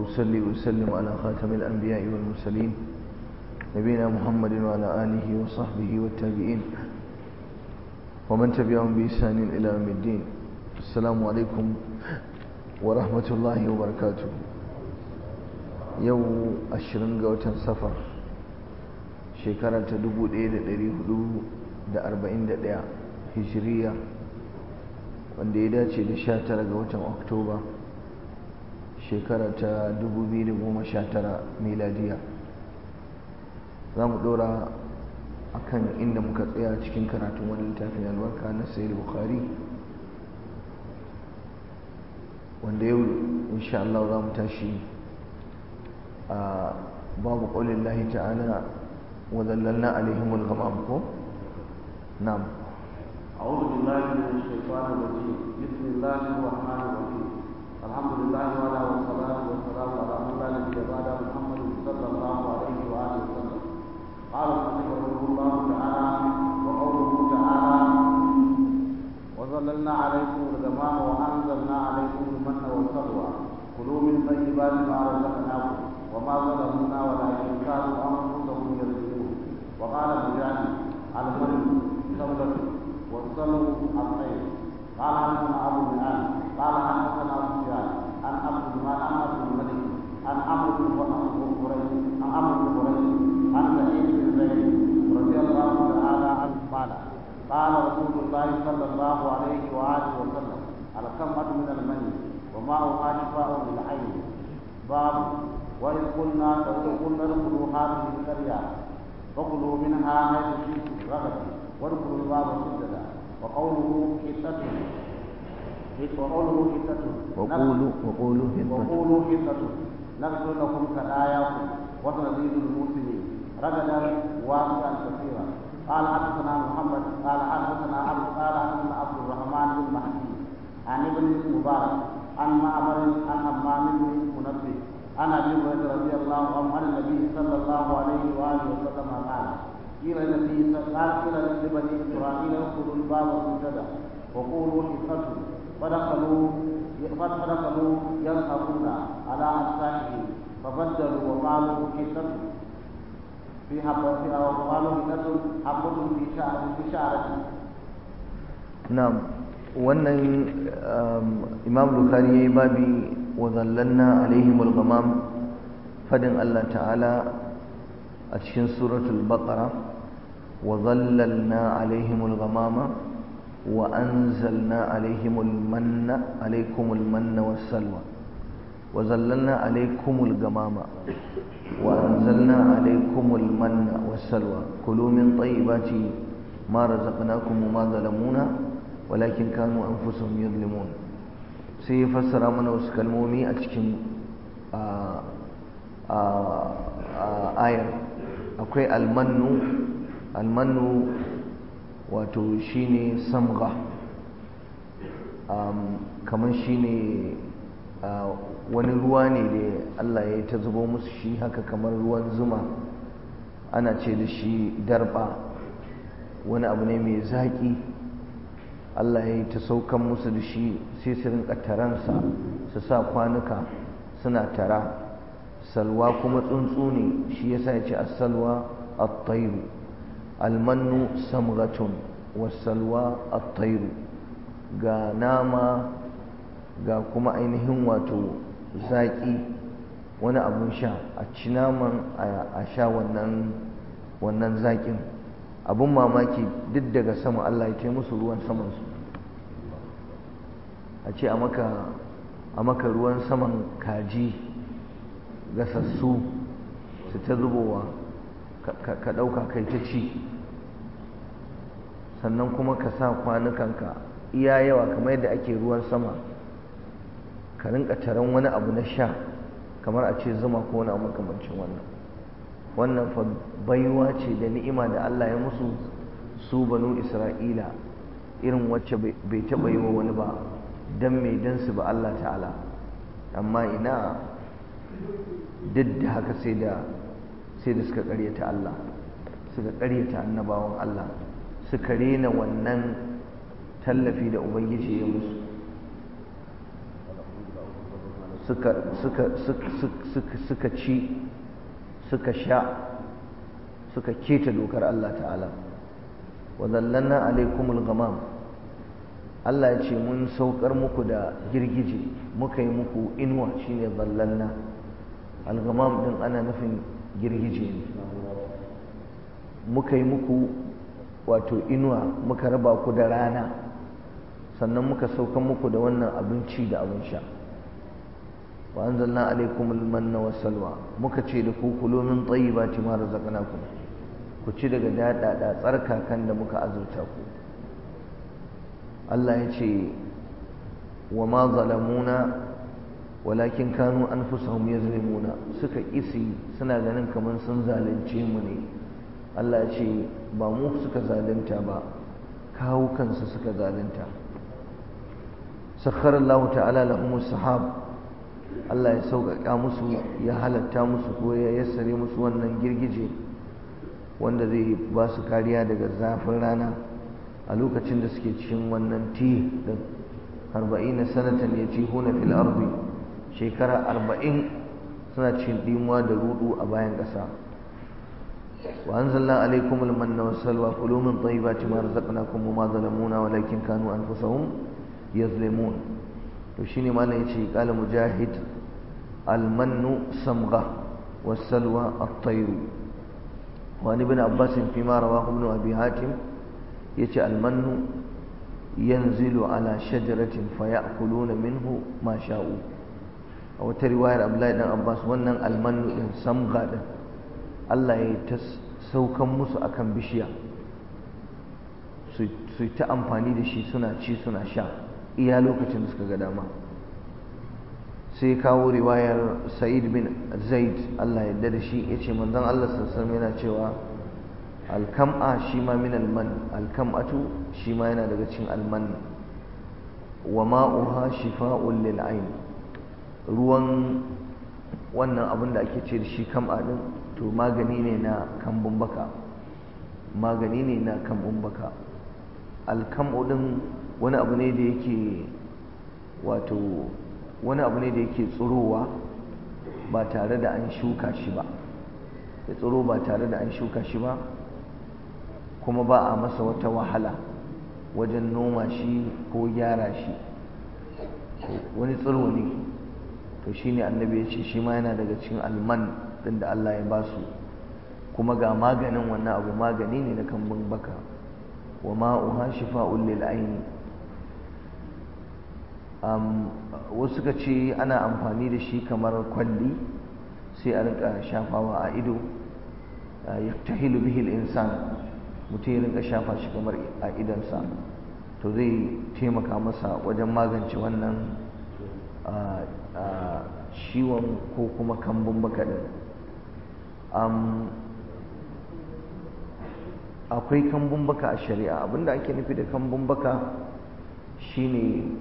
وأصلي وسلم على خاتم الأنبياء والمرسلين نبينا محمد وعلى آله وصحبه والتابعين ومن تبعهم بإحسان إلى يوم الدين السلام عليكم ورحمة الله وبركاته يوم أشرن قوة سفر شكرا تدبو إيد da arba'in da ɗaya hijiriya wanda ya dace da sha tara ga watan oktoba shekara ta dubu biyu da goma sha tara miladiya za mu ɗora a kan inda muka tsaya cikin karatun wani littafin albarka na sayar bukari wanda yau insha Allah za mu tashi a babu ƙaunin lahi ta'ala wa zallalna alaihimul ghamam ko نعم أعوذ بالله من الشيطان الرجيم بسم الله الرحمن الرحيم الحمد لله وعلى والصلاة والسلام على من لا نبي بعد محمد صلى الله عليه وآله وسلم قال المؤلف رحمه الله تعالى وقوله تعالى وظللنا عليكم الغمام وأنزلنا عليكم المن والسلوى كلوا من طيبات ما رزقناكم وما ظلمونا ولكن كانوا أنفسهم يظلمون وقال مجاهد المن ثمرة والصلو الطير قال حدثنا ابو بلال قال حدثنا سفيان عن عبد المال عن عبد الملك عن عمرو بن قريش عن عمرو بن قريش عن سعيد بن زيد رضي الله تعالى عنه قال قال رسول الله صلى الله عليه واله وسلم الكمة من المني وماؤها شفاء للعين باب وإذ قلنا وإذ قلنا ادخلوا هذه القرية فكلوا منها حيث شئتم رغدا وادخلوا الباب سجدا وقوله حتة وقوله حتة وقولوا وقولوا حطة وقولوا حتة نغفر لكم خطاياكم وسنزيد المسلمين رغدا واسعا كثيرا قال حدثنا محمد قال حدثنا عبد قال حدثنا عبد الرحمن بن مهدي عن ابن المبارك عن معمر عن همام بن منبه عن ابي هريره رضي الله عنه عن النبي صلى الله عليه واله وسلم قال قيل النبي قال قيل لبني اسرائيل ادخلوا الباب سجدا وقولوا حفظه فدخلوا فدخلوا يلحقون على اجسامهم فبدلوا وقالوا حفظه في حبة وقالوا حفظه حبة في شعر في شعرته نعم wannan imam bukhari yayi babi wa zallalna alaihimul ghamam fadin Allah ta'ala a cikin suratul baqara wa zallalna alaihimul ghamama wa anzalna alaihimul manna alaikumul manna wassalwa wa zallalna alaikumul ghamama wa anzalna alaikumul manna wassalwa kulu min tayyibati ma razaqnakum wa ma zalamuna walakin kanu anfusuhum yadhlimun sai ya fassara mana wasu kalmomi a cikin ayar akwai almannu almannu wato shine samga kamar shine wani ruwa ne da Allah ya ta zubo musu shi haka kamar ruwan zuma ana ce da shi darba wani abu ne mai zaƙi Allah ya yi ta saukan musu da shi sai su rinka taransa su sa kwanuka suna tara salwa kuma tsuntsu ne shi yasa ya ce as-salwa at-tayru almannu samghatun was-salwa at-tayru ga nama ga kuma ainihin wato zaƙi wani abun sha a ci naman a sha wannan wannan zaƙin abun mamaki duk daga sama Allah ya musu ruwan samansu a ce a maka ruwan saman kaji gasassu su ta zubowa ka ɗauka kai ta ci sannan kuma ka sa kwanukanka iya yawa kamar yadda ake ruwan sama ka rinka taron wani abu na sha kamar a ce zuma ko wani makamancin wannan wannan fa baiwa ce da ni'ima da Allah ya musu su banu Isra'ila irin wacce bai taɓa yi wa wani ba don mai don su ba Allah ta'ala amma ina duk da haka sai da sai da suka ƙaryata Allah suka ƙaryata annabawan Allah suka rena wannan tallafi da ubangiji ya musu suka suka suka suka ci suka sha suka keta dokar Allah ta'ala wa zallanna alaikumul ghamam Allah ya ce mun saukar muku da girgije muka yi muku inuwa shine zallanna al-ghamam din ana nufin girgije ne muka yi muku wato inuwa muka raba ku da rana sannan muka sauka muku da wannan abinci da abin sha wa anzalna alaikum almanna wassalwa muka ce da ku kulu min tayyibati ma razaqnakum ku ci daga dadada tsarkakan da muka azurta ku Allah ya ce wa ma zalamuna walakin kanu anfusahum yazlimuna suka isi suna ganin kamar sun zalunce mu ne Allah ya ce ba mu suka zalunta ba kawo kansu suka zalunta sakhar Allah ta'ala lahum sahab Allah ya sauƙaƙa musu ya halatta musu ko ya yassare musu wannan girgije wanda zai ba su kariya daga zafin rana a lokacin da suke cikin wannan ti din arba'in sanatan ya ci huna fil ardi shekara arba'in suna cikin dimuwa da rudu a bayan ƙasa وأنزلنا عليكم المن والسلوى كلوا من طيبات ما رزقناكم وما ظلمونا ولكن كانوا أنفسهم يظلمون وشيني ما يجي قال مجاهد المن صمغة والسلوى الطير وعن ابن عباس فيما رواه ابن أبي حاتم يجي المن ينزل على شجرة فيأكلون منه ما شاءوا أو ترواية عبد الله بن عباس ونن المن صمغة Allah ya ta saukan musu akan bishiya su ta amfani da shi suna ci suna sha iya lokacin da suka ga dama sai kawo riwayar sa'id bin zaid Allah ya da shi ya ce manzon Allah sassan yana cewa alkam'a shi ma min alman alkam'atu shi ma yana daga cikin alman wa ma'uha shifa'un lil ayn ruwan wannan abin da ake ce da shi kam'a din to magani ne na kambun baka magani ne na kambun baka alkam'u din wani abu ne da yake wato wani abu ne da yake tsirowa ba tare da an shuka shi ba ya tsiro ba tare da an shuka shi ba kuma ba a masa wata wahala wajen noma shi ko gyara shi wani tsiro ne to shine annabi ya ce shi ma yana daga cikin alman din da Allah ya basu kuma ga maganin wannan abu magani ne na kambun baka wa ma'uha shifa'un lil aini um, wasu suka ce ana amfani da shi kamar kwalli sai a rinka shafawa a ido yaktahilu bihi al-insan mutum ya rinka shafa shi kamar a idansa to zai taimaka masa wajen magance wannan ciwon ko kuma kambun baka din akwai kambun baka a shari'a abinda ake nufi da kambun baka shine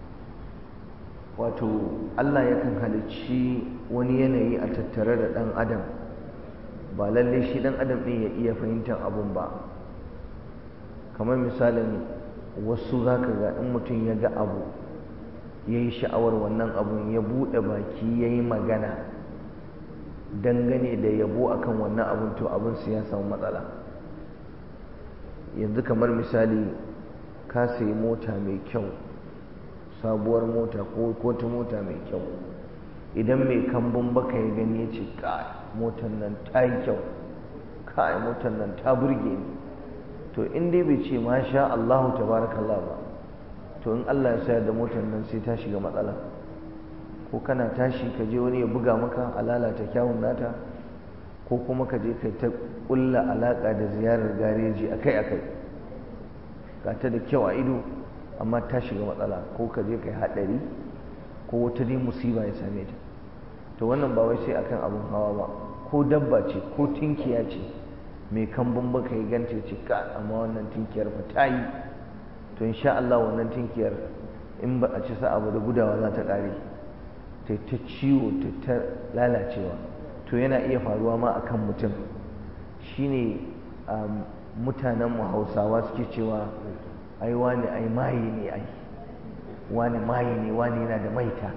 wato Allah yakan halicci wani yanayi a tattare da ɗan adam ba lalle shi ɗan adam ɗin ya iya fahimtar abun ba kamar misalin wasu za ka ga in mutum ya ga abu ya yi sha'awar wannan abun ya buɗe baki ya yi magana dangane da yabo akan wannan abun to abin su ya samu matsala yanzu kamar misali ka sayi mota mai kyau sabuwar mota ko ta mota mai kyau idan mai kambun baka ya gani ya ce kai motar nan ta yi kyau kai motar nan ta burge ni to in dai bai ce masha Allahu tabarakallah ba to in Allah ya sayar da motar nan sai ta shiga matsala ko kana tashi ka je wani ya buga maka a lalata kyawun nata ko kuma ka je kai ta kulla alaka da ziyarar gareji akai akai ga ta da kyau a ido amma ta shiga matsala ko ka je kai haɗari ko wata dai musiba ya same ta to wannan ba wai sai akan abun hawa ba ko dabba ce ko tinkiya ce mai kambun baka ya ganta ce ka amma wannan tinkiyar fa ta yi to insha Allah wannan tinkiyar in ba a ci sa'a ba da gudawa za ta ƙare ta ta ciwo ta ta lalacewa to yana iya faruwa ma akan mutum shine mutanen mu Hausawa suke cewa ai wani ai maye ne ai wani maye ne wani yana da maita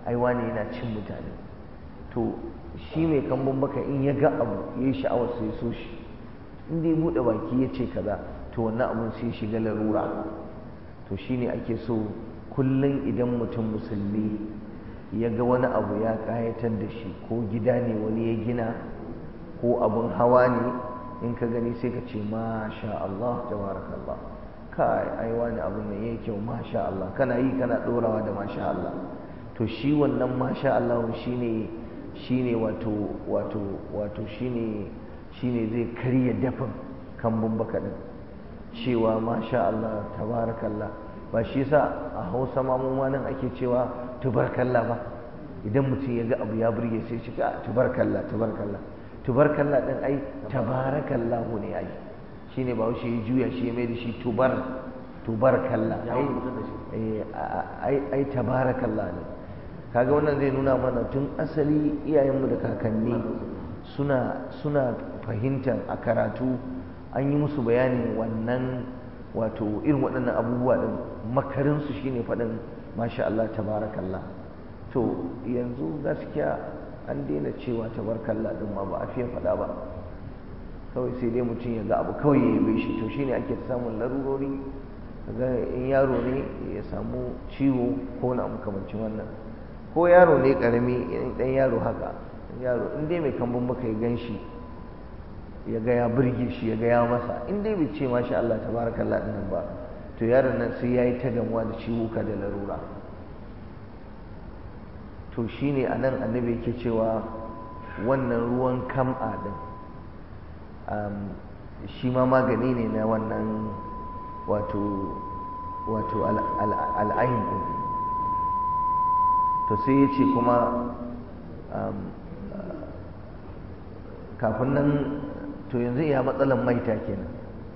ai wane yana cin mutane to shi mai kambun baka in ya ga abu ya yi sha'awar sai so shi in dai buɗe baki ya ce kaza to wannan abun sai shiga larura to shine ake so kullum idan mutum musulmi ya ga wani abu ya ƙayatar da shi ko gida ne wani ya gina ko abun hawa ne in ka gani sai ka ce masha Allah tabarakallah kai ai wani abun nan yayi kyau masha Allah kana yi kana dorawa da masha Allah to shi wannan masha Allah shine shine wato wato wato shine shine zai karya dafin kambun baka din cewa masha Allah tabarakallah ba shi yasa a Hausa ma mu nan ake cewa tubarkalla ba idan mutum ya ga abu ya burge sai shi ka tubarkalla tubarkalla tubarkalla din ai tabarakallahu ne ai shine ba shi ya juya shi ya mai da shi tubar tubarkalla ai ai ai tabarakallah ne kaga wannan zai nuna mana tun asali iyayenmu da kakanni suna suna fahimtar a karatu an yi musu bayanin wannan wato irin waɗannan abubuwa ɗin makarinsu shine faɗin masha Allah tabarakallah to yanzu gaskiya an daina cewa tabarakallah ɗin ma ba a fiye faɗa ba kawai sai dai mutum ya ga abu kawai ya yabe shi to shine ake samun larurori ga in yaro ne ya samu ciwo ko na makamancin wannan ko yaro ne karami ɗan yaro haka yaro in dai mai kambun baka ya gan shi ya ga ya burge shi ya ga ya masa in dai bai ce masha Allah tabarakallah din nan ba to yaron nan sai yayi ta gamuwa da ciwuka da larura to shine anan annabi yake cewa wannan ruwan kam'a din shi ma magani ne na wannan wato wato al'ayin din to sai ya ce kuma kafin nan to yanzu iya matsalan maita kenan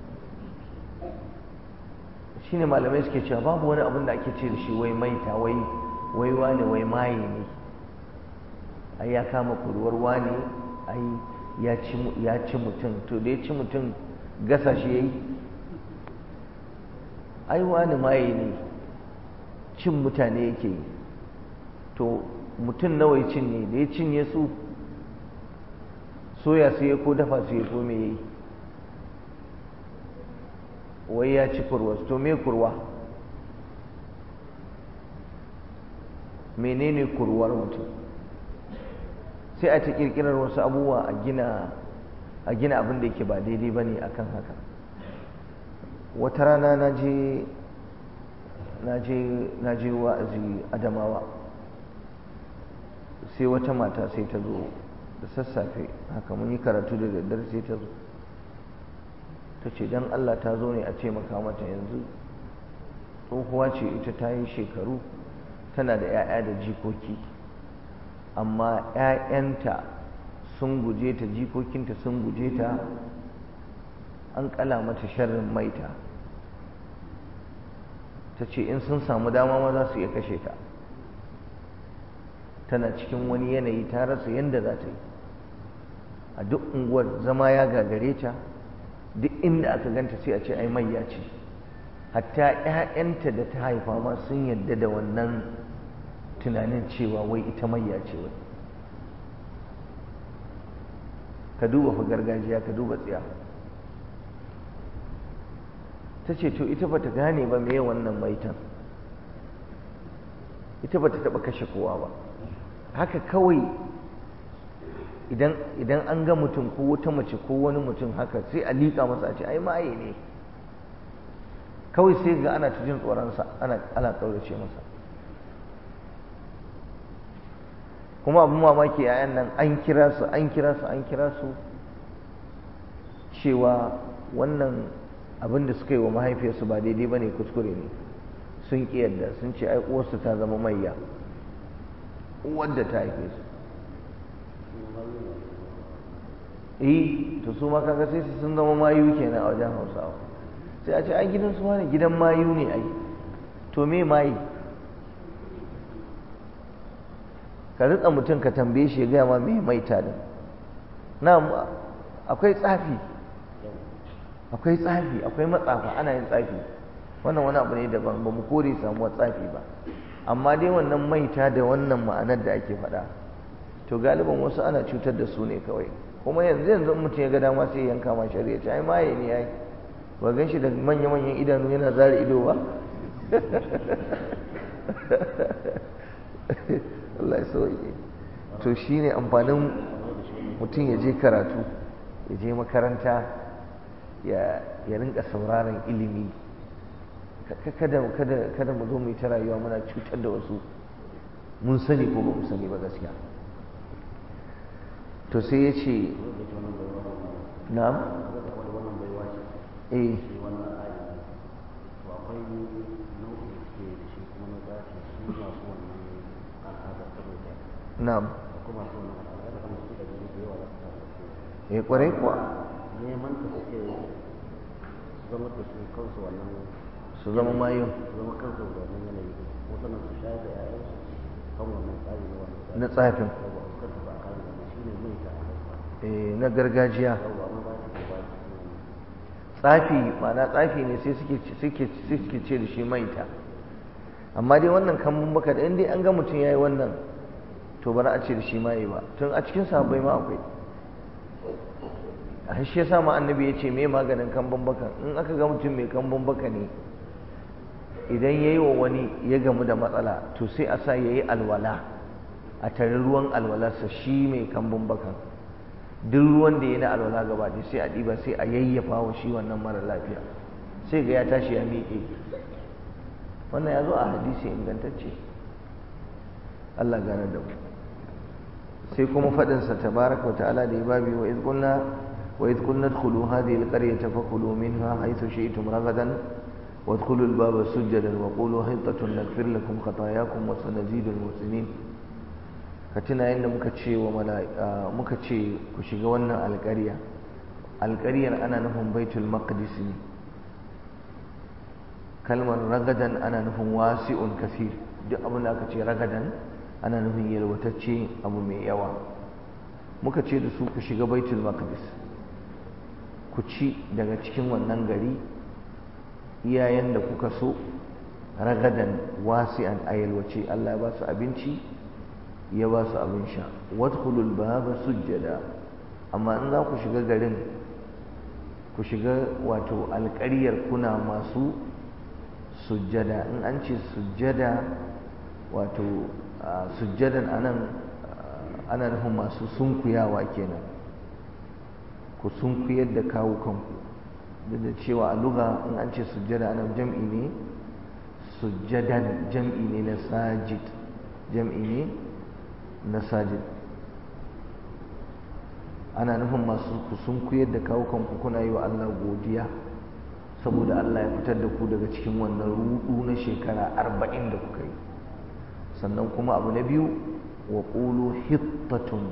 shine malamai suke cewa babu wani abin da ake ce da shi wai maita wai wai wane wai maye ne ai ya kama kuruwar wane ai ya ci ya ci mutum to da ya ci mutum gasa shi yayi ai wane maye ne cin mutane yake yi to mutum nawa ya cinye da ya cinye su soya su ya ko dafa su ya ko me yi wai ya ci kurwa to me kurwa menene kurwar mutum sai a ta kirkirar wasu abubuwa a gina a gina abin da yake ba daidai ba ne akan haka wata rana na je na je wa'azi adamawa sai wata mata sai ta zo da sassafe haka mun yi karatu da daddare sai ta zo ta ce don Allah ta zo ne a taimaka mata yanzu tsohuwa ce ita ta yi shekaru tana da 'ya'ya da jikoki amma 'ya'yanta sun guje ta jikokinta sun guje ta an kala mata sharrin maita ta ce in sun samu dama ma za su iya kashe ta tana cikin wani yanayi ta rasa yadda za ta yi a duk unguwar zama ya gagare ta duk inda aka ganta sai a ce ai mayya ce hatta 'ya'yanta da ta haifa ma sun yadda da wannan tunanin cewa wai ita mayya ce wai ka duba fa gargajiya ka duba tsiya ta ce to ita bata gane ba me wannan maitan ita bata taba kashe kowa ba haka kawai idan idan an ga mutum ko wata mace ko wani mutum haka sai a liƙa masa a ce ai maye ne kawai sai ga ana ta jin tsoronsa ana ana ƙaurace masa kuma abin mamaki yayan nan an kira su an kira su an kira su cewa wannan abin da suka yi wa mahaifiyarsu ba daidai ba ne kuskure ne sun ƙi yadda sun ce ai uwarsu ta zama mayya uwar da ta haife su eh to su ma kaga sai su sun zama mayu kenan a wajen hausawa sai a ce ai gidan su ne gidan mayu ne ai to me mayi ka ritsa mutum ka tambaye shi ya gaya ma me maita din na akwai tsafi akwai tsafi akwai matsafa ana yin tsafi wannan wani abu ne daban ba mu kore samuwar tsafi ba amma dai wannan maita da wannan ma'anar da ake faɗa to galiban wasu ana cutar da su ne kawai kuma yanzu yanzu mutum ya ga dama sai yanka ma shari'a ce ai maye ne ai ba gan shi da manya-manyan idanu yana zara ido ba Allah ya sauke to shine amfanin mutum ya je karatu ya je makaranta ya rinka sauraron ilimi kada kada kada mu zo mu yi ta rayuwa muna cutar da wasu mun sani ko ba mu sani ba gaskiya to sai ya ce na'am eh na'am eh kwarai kuwa neman ta suke zama da su kansu wannan su zama mayu su zama kansu da wannan yanayi ko sannan su shayar da ƴaƴansu kan wannan tsari na wannan na tsafin yawa su kanta ba kan wannan shine mai ta eh na gargajiya yawa amma ba ta ba ta tsafi ma'ana tsafi ne sai suke suke suke ce da shi maita amma dai wannan kambun baka da indai an ga mutum yayi wannan to ba za a ce da shi maye ba tun a cikin sahabbai ma akwai a shi yasa ma annabi ya ce me maganin kambun baka in aka ga mutum mai kambun baka ne idan yayi wa wani ya gamu da matsala to sai a sa yayi alwala a tare ruwan alwalarsa shi mai kambun bakan duk ruwan da ya na alwala gaba ɗaya sai a ɗiba sai a yayyafa wa shi wannan mara lafiya sai ga ya tashi ya miƙe wannan ya zo a hadisi ingantacce Allah gane da mu sai kuma faɗinsa tabaraka wa ta'ala da ya babi wa izqulna wa izqulna dkhulu hadhihi alqaryata fakulu minha haythu shi'tum ragadan وادخلوا الباب سجدا وقولوا حطة نغفر لكم خطاياكم وسنزيد المحسنين ka tuna yadda muka ce wa muka ce ku shiga wannan alƙarya alƙaryar ana nufin baitul maqdis ne kalmar ragadan ana nufin wasi'un kasir duk abin da aka ce ragadan ana nufin yalwatacce abu mai yawa muka ce da su ku shiga baitul maqdis ku ci daga cikin wannan gari iyayen da kuka so ragadan wasi'an a yalwace Allah ya ba su abinci ya ba su abin sha wadkhulul baba sujjada amma in za ku shiga garin ku shiga wato alƙaryar kuna masu sujjada in an ce sujjada wato sujjadan anan ana nufin masu sunkuyawa kenan ku sunkuyar da kawo kanku duk da cewa a luga in an ce sujjada anan jam'i ne sujjadan jam'i ne na sajid jam'i ne na sajid ana nufin masu kusun kuyar da kawo kanku kuna yi wa Allah godiya saboda Allah ya fitar da ku daga cikin wannan rudu na shekara arba'in da kuka yi sannan kuma abu na biyu wa ƙulu hittatun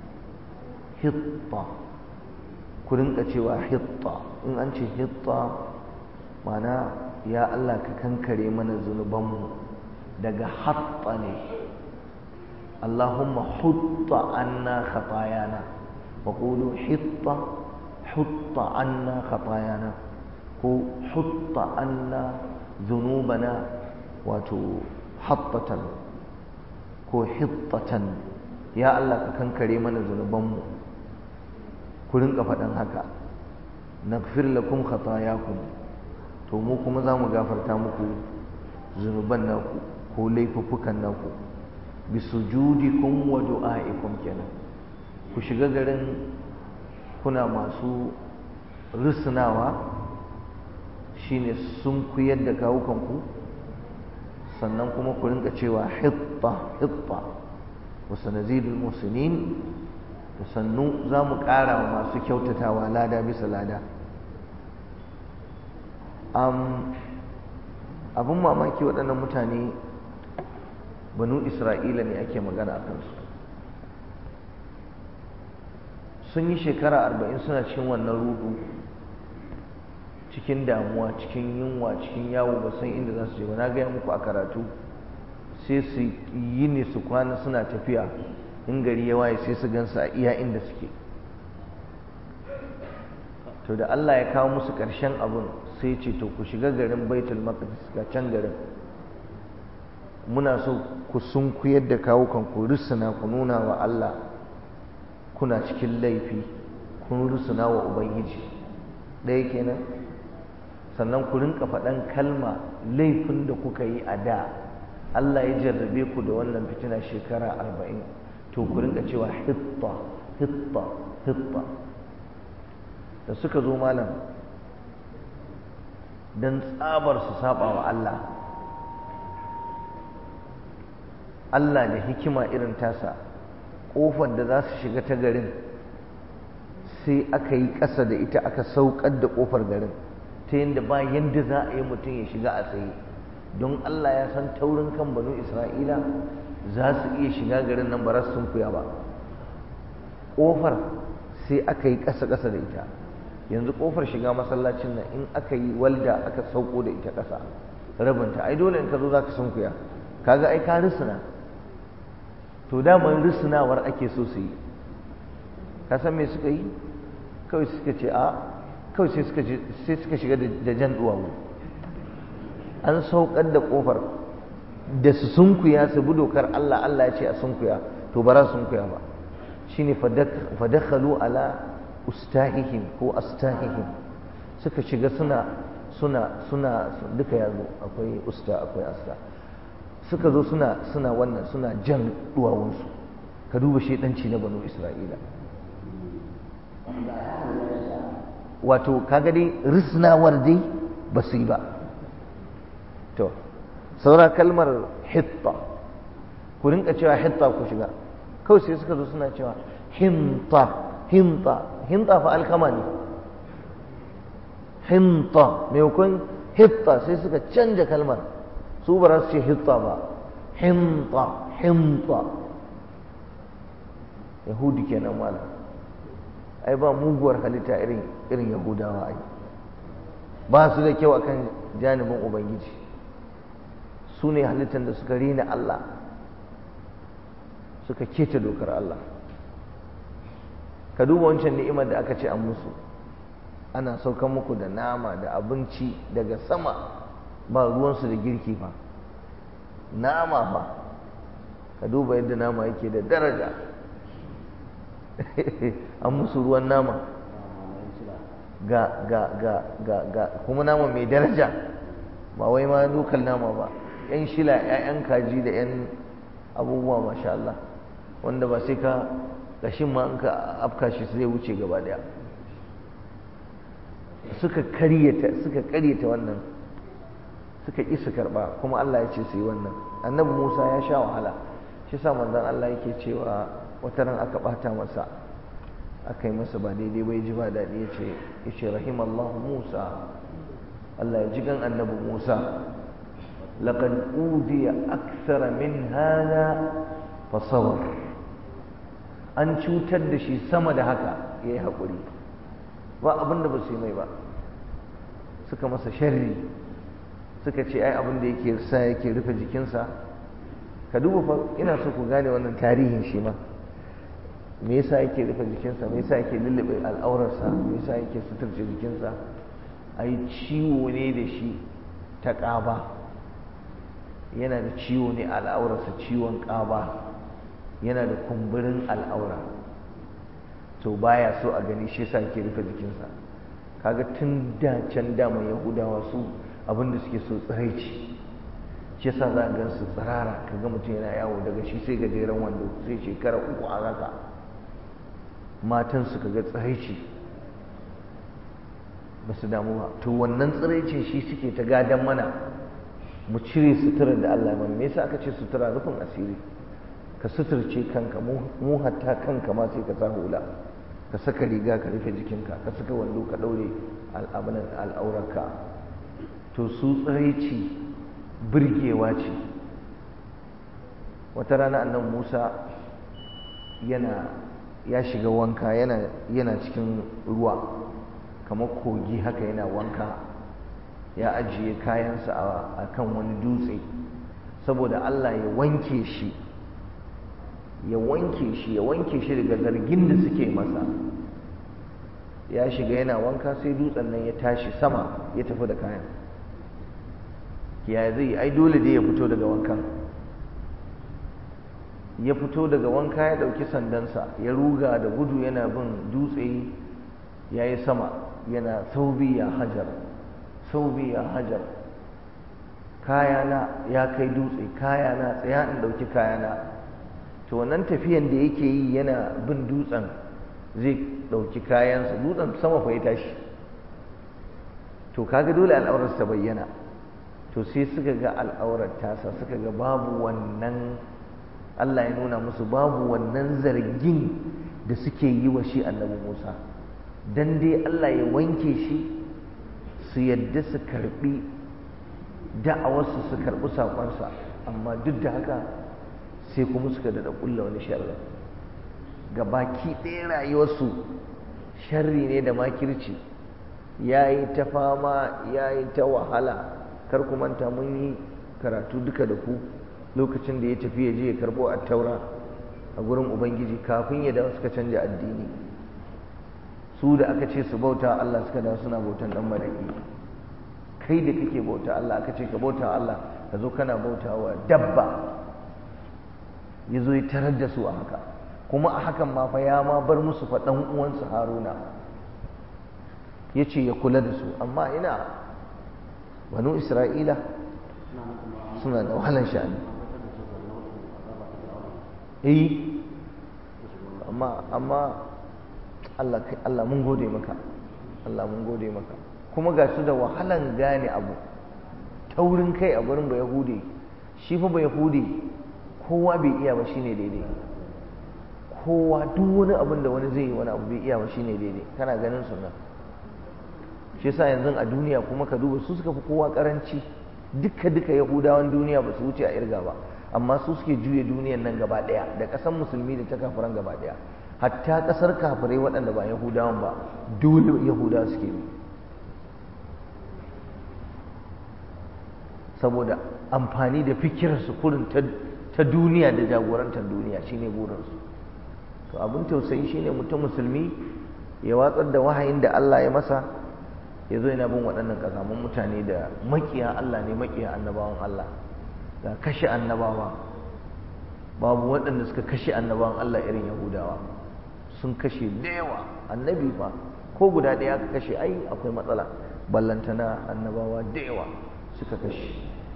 hitta ku rinka cewa hitta in an ce hitta mana ya Allah ka kankare mana zunubanmu daga hatta ne اللهم حط عنا خطايانا وقولوا حط حط عنا خطايانا هو حط عنا ذنوبنا وتو حطة هو حطة يا الله كان كريمنا ذنوبنا كلن فدان haka naghfir lakum khatayakum to mu kuma zamu gafarta muku zunuban naku ko laifuffukan naku bisujudikum wa du'aikum kenan ku shiga garin kuna masu risnawa shine sun kuyar da kawukanku sannan kuma ku rinka cewa hitta hitta wa sanazidul muslimin da sannu za mu ƙara wa masu kyautatawa lada bisa lada abin mamaki waɗannan mutane banu isra'ila ne ake magana a kansu sun yi shekara arba'in suna cikin wannan rudu cikin damuwa cikin yunwa cikin yawo ba san inda za su je ba na gaya muku a karatu sai su yi ne su kwana suna tafiya in gari ya waye sai su gansa a iya inda suke to da Allah ya kawo musu ƙarshen abin sai ce to ku shiga garin baitul maqdis ga can garin muna so ku sunkuyar da kawukan ku rusuna ku nuna wa Allah kuna cikin laifi kun rusuna wa ubangiji ɗaya kenan sannan ku rinka faɗan kalma laifin da kuka yi a da Allah ya jarrabe ku da wannan fitina shekara arba'in to ku rinka cewa hitta hitta hitta da suka zo malam don tsabar su saba wa Allah Allah da hikima irin tasa ƙofar da za su shiga ta garin sai aka yi ƙasa da ita aka saukar da ƙofar garin ta yadda ba yadda za a yi mutum ya shiga a tsaye don Allah ya san taurin kan banu Isra'ila za su iya shiga garin nan ba sun kuya ba ƙofar sai aka yi ƙasa-ƙasa da ita yanzu ƙofar shiga masallacin nan in aka yi walda aka sauko da ita ƙasa rabinta ai dole in ka zo za ka sunkuya kaga ai ka risina to daman risinawar ake so su yi ka san me suka yi kawai suka ce a kawai sai suka sai suka shiga da jan duwawu an saukar da ƙofar da su sunkuya su bi dokar Allah Allah ya ce a sunkuya to ba za su sunkuya ba shine fadakhalu ala ustahihim ko astahihim suka shiga suna suna suna duka yazo akwai usta akwai asta suka zo suna suna wannan suna jan duwawunsu ka duba shedanci na banu isra'ila wato kaga dai risnawar dai ba su yi ba to saura kalmar hitta ku rinka cewa hitta ku shiga kawai sai suka zo suna cewa hinta hinta hinta fa alkama ne hinta maimakon hitta sai suka canja kalmar su ba za su ce hitta ba hinta hinta yahudi kenan malam ai ba muguwar halitta irin irin yahudawa ai ba su da kyau akan janibin ubangiji su ne halittar da suka rina Allah suka keta dokar Allah ka duba wancan ni'imar da aka ce an musu ana saukan muku da nama da abinci daga sama ba ruwansu da girki ba nama ba ka duba yadda nama yake da daraja an musu ruwan nama ga ga ga ga ga kuma nama mai daraja ba wai ma dukan nama ba yan shila 'ya'yan kaji da 'yan abubuwa masha Allah wanda ba sai ka gashin ma in ka afka shi zai wuce gaba daya suka karyata suka karyata wannan suka ƙi su karɓa kuma Allah ya ce su yi wannan annabi Musa ya sha wahala shi sa manzon Allah yake cewa wata ran aka ɓata masa aka yi masa ba daidai bai ji ba daɗi ya ce ya ce rahimallahu Musa Allah ya ji gan annabi Musa laqad udiya akthara min hada fa sabar an cutar da shi sama da haka yayi haƙuri ba abin da ba su yi mai ba suka masa sharri suka ce ai abin da yake sa yake rufe jikinsa ka duba fa ina so ku gane wannan tarihin shi ma me yasa yake rufe jikinsa me yasa yake lullube al'aurarsa me yasa yake suturce jikinsa ai ciwo ne da shi ta ƙaba yana da ciwo ne al'aurarsa ciwon ƙaba yana da kumburin al'aura to baya so a gani shi yasa yake rufe jikinsa kaga tun da can dama yahudawa su abinda suke so tsiraici shi yasa za a gan su tsirara kaga mutum yana yawo daga shi sai gajeren wando sai shekara uku a raka matan su kaga tsiraici ba su damu ba to wannan tsiraicin shi suke ta gadan mana mu cire suturar da Allah mana me yasa aka ce sutura rufin asiri ka suturce kanka mu hatta kanka ma sai ka sa hula ka saka riga ka rufe jikinka ka saka wando ka daure al'amuran al'aurarka to su tsiraici birgewa ce wata rana annan musa yana ya shiga wanka yana, yana cikin ruwa kamar kogi haka yana wanka ya ajiye kayansa a kan wani dutse saboda allah ya wanke shi ya wanke shi ya wanke shi daga zargin da suke masa ya shiga yana wanka sai dutsen nan ya tashi sama ya tafi da kayan ya zai ai dole dai ya fito daga wankan ya fito daga wanka ya ɗauki sandansa ya ruga da gudu yana bin dutse ya yi sama yana saubi ya hajar saubi ya hajar kayana ya kai dutse kayana tsaya in ɗauki kayana to wannan tafiyan da yake yi yana bin dutsen zai ɗauki kayansa dutsen sama fa ya tashi to kaga dole al'aurar ta bayyana to sai suka ga al'aurar tasa suka ga babu wannan Allah ya nuna musu babu wannan zargin da suke yi wa shi annabi Musa dan dai Allah ya wanke shi su yadda su karbi da'awarsu su karbi sakonsa amma duk da haka sai kuma suka da kulla wani sharri ga baki ɗaya rayuwarsu sharri ne da makirci ya yi ta fama ya yi ta wahala kar ku manta mun yi karatu duka da ku lokacin da ya tafi ya je ya karbo a taura a gurin ubangiji kafin ya dawo suka canja addini su da aka ce su bauta Allah suka dawo suna bautan dan maraki kai da kake bauta Allah aka ce ka bauta Allah ka zo kana bauta wa dabba ya zo ya tarar da su a haka kuma a hakan ma fa ya ma bar musu fa dan uwansa Haruna ya ce ya kula da su amma ina banu Isra'ila suna da wahalar sha'ani eh amma amma Allah Allah mun gode maka Allah mun gode maka kuma ga su da wahalan gane abu taurin kai a gurin ba yahudi shi fa ba yahudi kowa bai iya ba shine daidai kowa duk wani abin da wani zai yi wani abu bai iya ba shine daidai kana ganin su nan shi yasa yanzu a duniya kuma ka duba su suka fi kowa karanci duka duka yahudawan duniya ba su wuce a irga ba amma su suke juya duniyan nan gaba daya da kasan musulmi da ta kafiran gaba daya hatta kasar kafirai waɗanda ba yahudawan ba dole yahudawa suke bi saboda amfani da fikirarsu kurin ta duniya da jagorantar duniya shine burinsu to abin tausayi shine mutum musulmi ya watsar da wahayin da Allah ya masa ya zo yana bin waɗannan ƙasamun mutane da maƙiya Allah ne maƙiya annabawan Allah ga kashe annabawa babu waɗanda suka kashe annabawan Allah irin Yahudawa sun kashe da yawa annabi fa ko guda ɗaya aka kashe ai akwai matsala ballantana annabawa da yawa suka kashe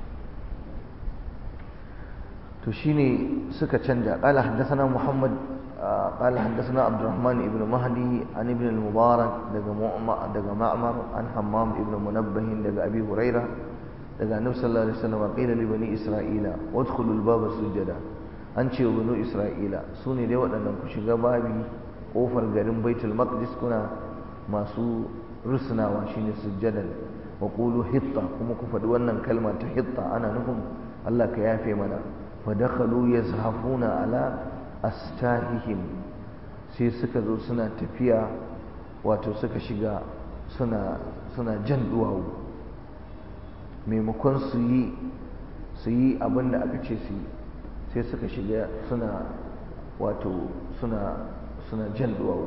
to shine suka canja qala haddathana muhammad قال حدثنا عبد الرحمن بن مهدي عن ابن المبارك دغ معمر عن حمام ابن منبه دغ ابي هريره دغ النبي صلى الله عليه وسلم قيل لبني اسرائيل وادخلوا الباب سجدا an ce wa banu isra'ila su ne dai waɗannan ku shiga babi ƙofar garin baitul maqdis kuna masu rusunawa shine sujjadan wa qulu hitta kuma ku faɗi wannan kalma ta hitta ana nufin Allah ka yafe mana fa dakhalu yazhafuna ala astahihim sai suka zo suna tafiya wato suka shiga suna suna jan duwawu maimakon su yi su yi abin da aka ce su yi sai suka shiga suna wato suna suna jan duwawu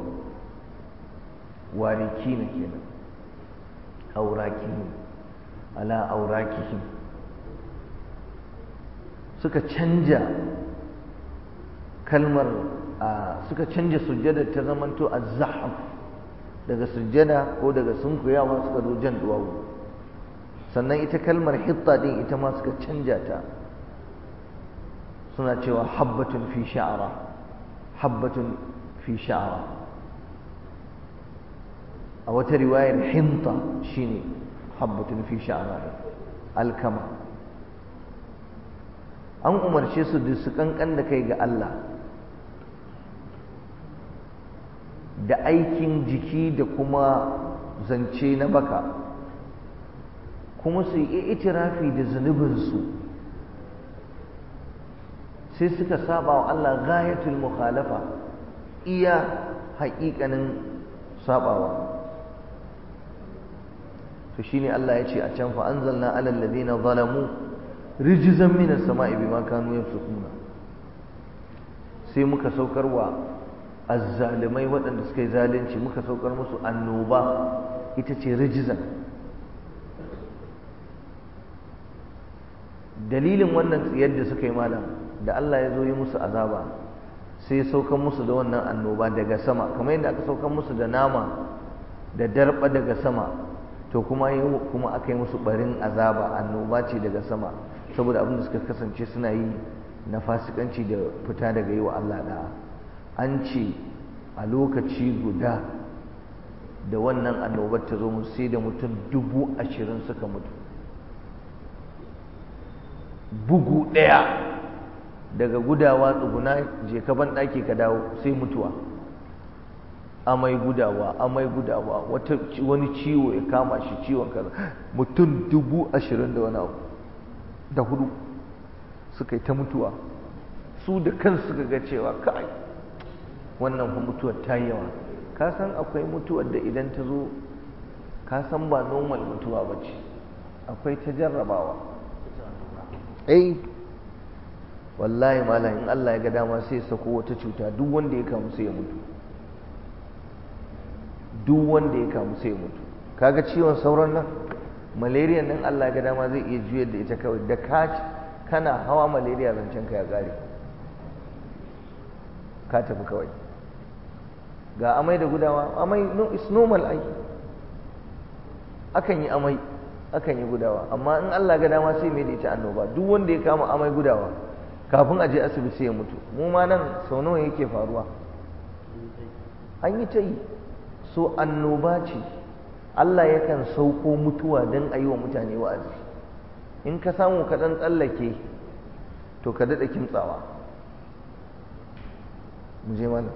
wariki na kenan aurakihim ala aurakihim suka canja kalmar suka canja sujjada ta zamanto az-zahf daga sujjada ko daga sunkuyawa suka zo jan duwawu sannan ita kalmar hitta din ita ma suka canja ta suna cewa habbatun fi sha'ara habbatun fi sha'ara a wata riwayar hinta shine habbatun fi sha'ara alkama an umarce su da su kankan da kai ga Allah da aikin jiki da kuma zance na baka kuma su yi itirafi da zunubinsu sai suka saba wa Allah gayatul mukhalafa iya haƙiƙanin sabawa to shine Allah ya ce a can fa anzalna alal ladina zalamu rijzan minas sama'i bima kanu yafsukuna sai muka saukarwa azzalimai waɗanda suka yi zalunci muka saukar musu annoba ita ce rijizan dalilin wannan tsiyar da suka yi malam da Allah ya zo yi musu azaba sai saukan musu da wannan annoba daga sama kamar yadda aka saukan musu da nama da darba daga sama to kuma kuma aka yi musu barin azaba annoba ce daga sama saboda abin da suka kasance suna yi na fasikanci da fita daga yi wa Allah da an ce a lokaci guda da wannan annobar ta zo musu sai da mutum dubu ashirin suka mutu bugu ɗaya daga gudawa tsuguna je ka ban ɗaki ka dawo sai mutuwa amai gudawa amai gudawa wata wani ciwo ya kama shi ciwon kaza mutum dubu ashirin da wani abu da hudu suka yi ta mutuwa su da kansu suka ga cewa kai wannan fa mutuwar ta yi yawa ka san akwai mutuwar da idan ta zo ka san ba normal mutuwa ba ce akwai ta jarrabawa eh wallahi malam in Allah ya ga dama sai sako wata cuta duk wanda ya kamu sai ya mutu duk wanda ya kamu sai ya mutu kaga ciwon sauran nan malaria nan Allah ya ga dama zai iya juyar da ita kawai da ka kana hawa malaria zancen ka ya kare ka tafi kawai ga amai da gudawa amai no is normal ai akan yi amai akan yi gudawa amma in Allah ga dama sai mai da ita annoba duk wanda ya kama amai gudawa kafin a je asibiti sai ya mutu mu ma nan sau nawa yake faruwa an yi ta yi so annoba ce Allah yakan sauko mutuwa don a yi wa mutane wa'azi in ka samu ka ɗan tsallake to ka daɗa kimtsawa mu je mana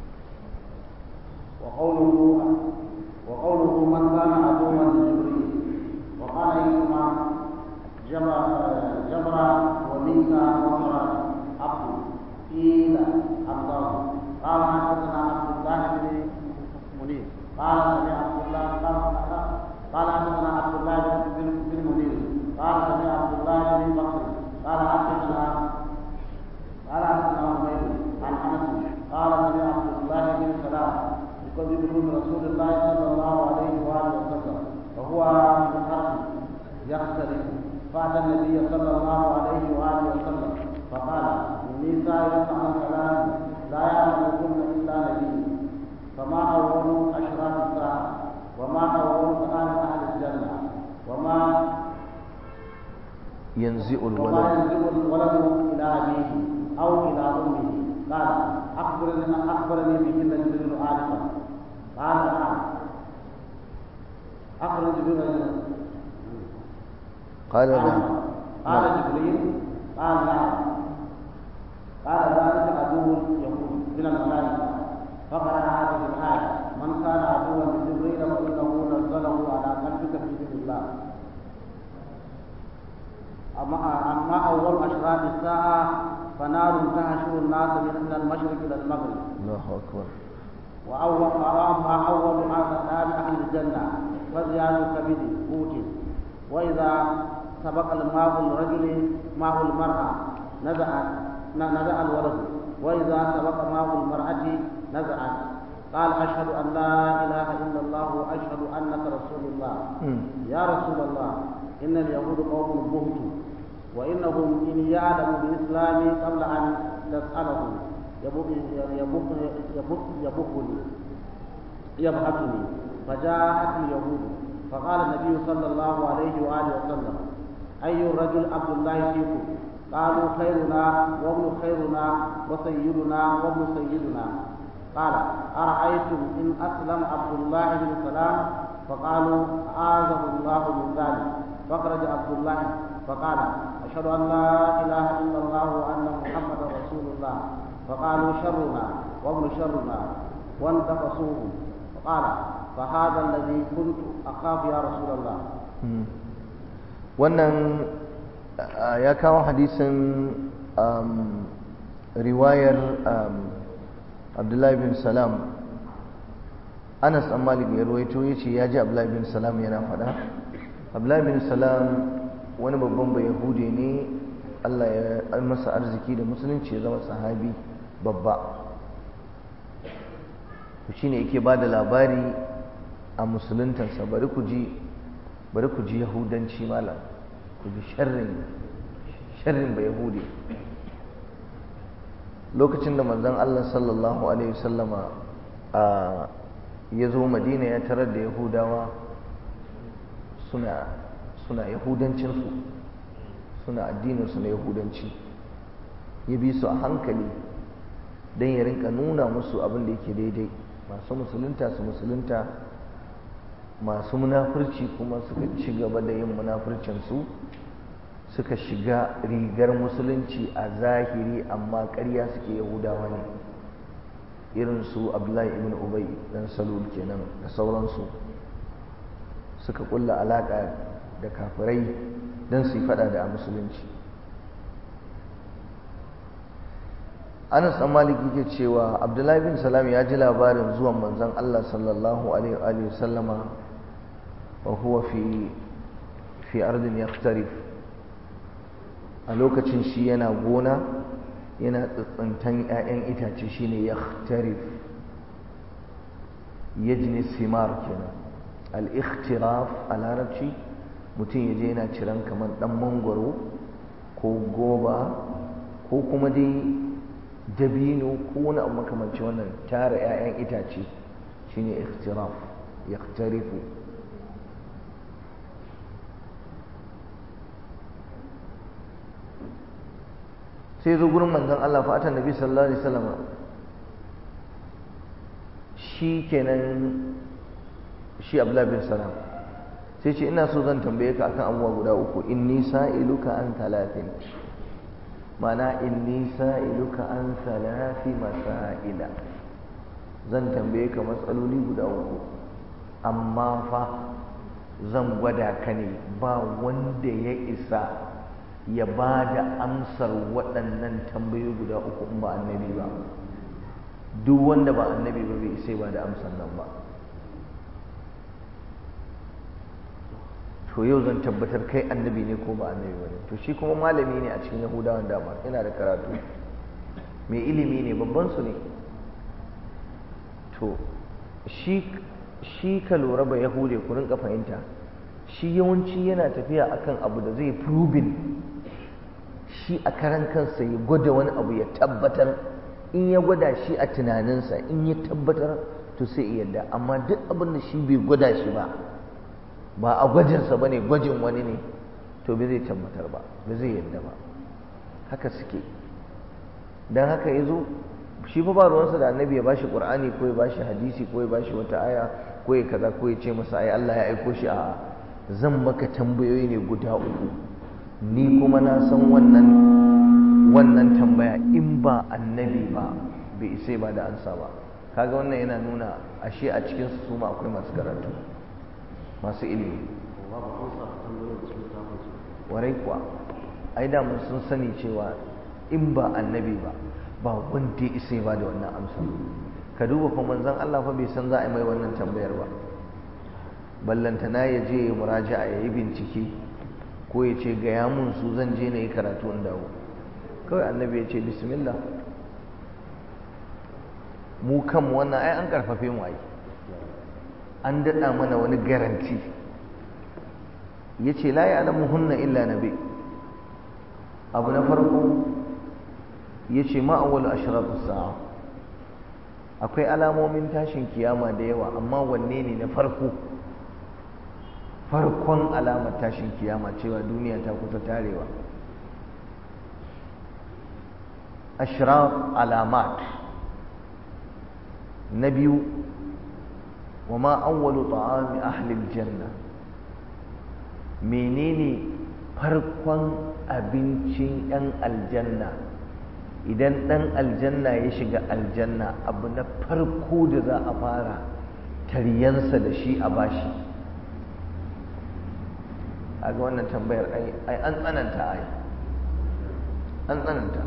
وقوله وقوله من كان عدوا لجبريل وقال إنما جبر جبر وميكا وصرا عبد قيل الله قال حدثنا عبد الله بن منير قال سمع عبد الله قال قال حدثنا عبد الله بن بن منير قال سمع عبد الله بن بكر قال حدثنا قال حدثنا عمير عن انس قال سمع عبد الله بن سلام يكذب رسول الله صلى الله عليه واله وسلم وهو في الارض يختلف فاتى النبي صلى الله عليه واله وسلم فقال اني سائلك عن ثلاث لا يعلمهن الا نبي فما اول اشراف الساعه وما اول طعام اهل الجنه وما ينزئ وما الولد ينزل الولد الى ابيه او الى امه قال اخبرني اخبرني بهن جبريل عارفا قال نعم اخبرني جبريل قال نعم قال جبريل قال نعم قال ذلك عدو اليهود من الملائكه فقرا هذه الايه من كان عدوا لجبريل فانه نزله على قلبك باذن الله أما أما أول أشراط الساعة فنار تهشر الناس من المشرق إلى المغرب الله أكبر وأول وأما أول أعلام أهل الجنة فزيان كبد قوت وإذا سبق الماء الرجل ماء المرأة نزع نزع الولد وإذا سبق ماء المرأة نزعت قال أشهد أن لا إله إلا الله وأشهد أنك رسول الله مم. يا رسول الله إن اليهود قوم بهت وإنهم إن يعلموا بإسلامي قبل أن تسألهم يبق- يبق- يبق- يبقني يبعثني فجاءت اليهود فقال النبي صلى الله عليه وآله وسلم أي الرجل عبد الله فيكم قالوا خيرنا وابن خيرنا وسيدنا وابن سيدنا قال أرأيتم إن أسلم عبد الله بن سلام فقالوا أعاذه الله من ذلك فخرج عبد الله فقال أشهد أن لا إله إلا الله وأن محمدا رسول الله فقالوا شرنا وابن شرنا وانتقصوه فقال فهذا الذي كنت أخاف يا رسول الله Mm. wannan ah, ya kawo hadisin um, riwayar um, abdullahi bin salam anas an malik ya ruwaito ya ce ya ji abdullahi bin salam yana faɗa abdullahi bin salam wani babban bai yahude ne allah ya masa arziki da musulunci ya zama sahabi babba shi ne yake ba da labari a musuluntansa bari ku ji bari ku ji yahudanci malam ku ji sharrin sharrin ba yahudi lokacin da manzon Allah sallallahu alaihi wasallama ya zo madina ya tarar da yahudawa suna suna yahudancinsu suna addininsu na yahudanci ya bi su a hankali don ya rinka nuna musu abin da yake daidai masu musulunta su musulunta masu munafurci kuma suka ci gaba da yin munafurcinsu suka shiga rigar musulunci a zahiri amma ƙarya suke yahudawa ne irin su abdullahi ibn ubay dan salul kenan da sauransu suka kulla alaƙa da kafirai don su yi fada da musulunci anas dan maliki ke cewa abdullahi bin salam ya ji labarin zuwan manzon allah sallallahu alaihi wa sallama wa huwa fi fi ardin yaktarif a lokacin shi yana gona yana tsantsan 'ya'yan itace shine yaktarif yajni simar kenan al-ikhtiraf a larabci mutum ya je yana ciran kamar dan mangwaro ko goba ko kuma dai dabino ko wani abu makamanci wannan tara 'ya'yan itace shine ikhtiraf yaktarifu sai zo gurin manzon Allah fa atan nabi sallallahu alaihi wasallam shi kenan shi Abdullah bin Salam sai ce ina so zan tambaye ka akan abubuwa guda uku inni sa'iluka an talatin mana inni sa'iluka an salafi masaila zan tambaye ka matsaloli guda uku amma fa zan gwada ka ne ba wanda ya isa ya ba da amsar waɗannan tambayoyi guda uku in ba annabi ba duk wanda ba annabi ba bai sai ba da amsar nan ba to yau zan tabbatar kai annabi ne ko ba annabi ba ne to shi kuma malami ne a cikin yahudawan dama yana da karatu mai ilimi ne babban su ne to shi shi ka lura ba yahude ku rinka fahimta shi yawanci yana tafiya akan abu da zai proving shi a karan kansa ya gwada wani abu ya tabbatar in ya gwada shi a tunaninsa in ya tabbatar to sai ya yarda amma duk abin da shi bai gwada shi ba ba a gwajinsa ba ne gwajin wani ne to bai zai tabbatar ba bai zai yarda ba haka suke don haka ya zo shi fa ba ruwansa da annabi ya bashi qur'ani ko ya bashi hadisi ko ya bashi wata aya ko ya kaza ko ya ce masa ai Allah ya aiko shi a zan maka tambayoyi ne guda uku ni kuma na san wannan wannan tambaya in ba annabi ba bai isai ba da ansa ba kaga wannan yana nuna ashe a cikin su ma akwai masu karatu masu ilimi warai kuwa ai da mun sun sani cewa in ba annabi ba ba wanda ya isa ba da wannan amsa ka duba fa manzon Allah fa bai san za a yi mai wannan tambayar ba ballantana ya je ya muraja'a ya yi bincike ko ya ce gaya mun su zan je na yi karatu in dawo kawai annabi ya ce bismillah mu kanmu wannan ai an karfafe mu ai an daɗa mana wani garanti ya ce la ya hunna illa nabi abu na farko ya ce ma'awal ashratu sa'a akwai alamomin tashin kiyama da yawa amma wanne ne na farko farkon alamar tashin kiyama cewa duniya ta kusa tarewa ashraf alamat na biyu wa ma awwalu ta'ami ahli aljanna menene farkon abincin yan aljanna idan dan aljanna ya shiga aljanna abu na farko da za a fara taryansa da shi a bashi a ga wannan tambayar ai an tsananta ai an tsananta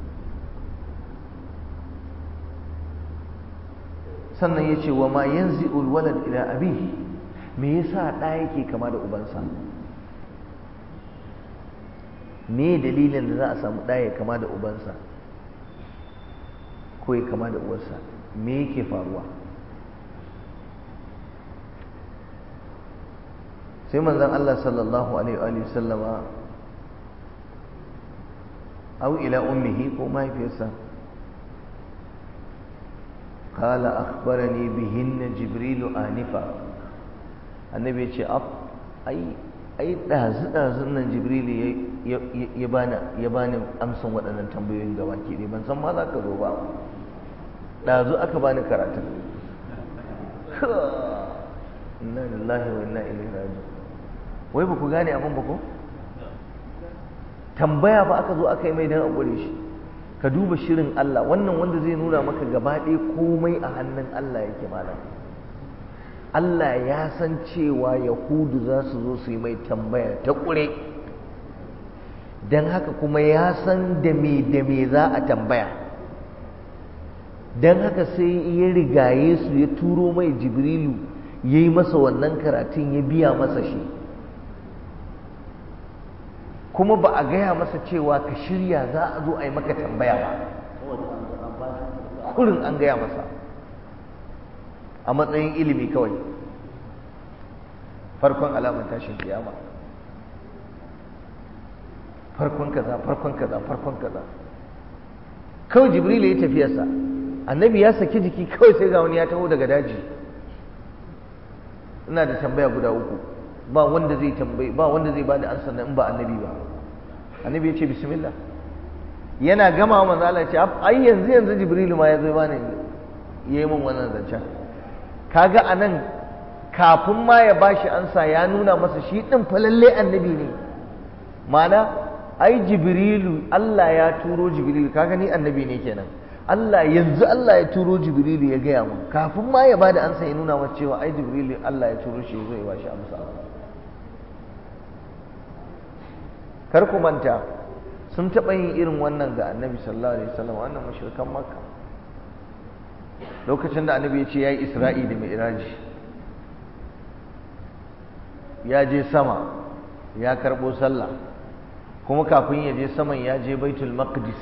sannan ya ce wa ma yanzu ulwalad ila abi me yasa ɗa yake kama da ubansa me dalilin da za a samu ɗa ya kama da ubansa ko ya kama da uwarsa me yake faruwa sai manzon Allah sallallahu alaihi wa sallama au ila ummihi ko mahaifiyarsa قال أخبرني بهن جبريل آنفا النبي يقول أب أي أي دازن دازن nan Jibril ya bani ya bani amsan waɗannan tambayoyin gaba ke ban san ma za ka zo ba dazu aka bani karatu inna lillahi wa inna ilaihi raji'un wai ba ku gane abin ba ko tambaya ba aka zo aka yi mai dan a shi ka duba shirin Allah wannan wanda zai nuna maka gaba ɗaya komai a hannun Allah yake malam Allah ya san cewa Yahudu za su zo su yi mai tambaya ta ƙure don haka kuma ya san da me da me za a tambaya don haka sai ya rigaye su ya turo mai jibrilu ya yi masa wannan karatun ya biya masa shi kuma ba a gaya masa cewa ka shirya za a zo a yi maka tambaya ba kurin an gaya masa a matsayin ilimi kawai farkon alamar tashin kiyama farkon kaza farkon kaza farkon kaza kawai jibril ya tafiyarsa annabi ya saki jiki kawai sai ga wani ya taho daga daji ina da tambaya guda uku ba wanda zai tambayi ba wanda zai bada ansa in ba annabi ba annabi ya ce bismillah yana gama manzo Allah ya ce ai yanzu yanzu jibrilu ma ya zo bani yayi min wannan zancen kaga anan kafin ma ya bashi ansa ya nuna masa shi din fa lalle annabi ne mana ai jibrilu Allah ya turo jibrilu kaga ni annabi ne kenan Allah yanzu Allah ya turo jibrilu ya gaya mun kafin ma ya bada ansa ya nuna masa cewa ai jibrilu Allah ya turo shi zai bashi amsa kar ku manta sun taɓa yin irin wannan ga annabi sallallahu alaihi wasallam wannan mushrikan makka lokacin da annabi ya ce ya yi isra'i da mi'raji ya je sama ya karɓo sallah kuma kafin ya je saman ya je baitul maqdis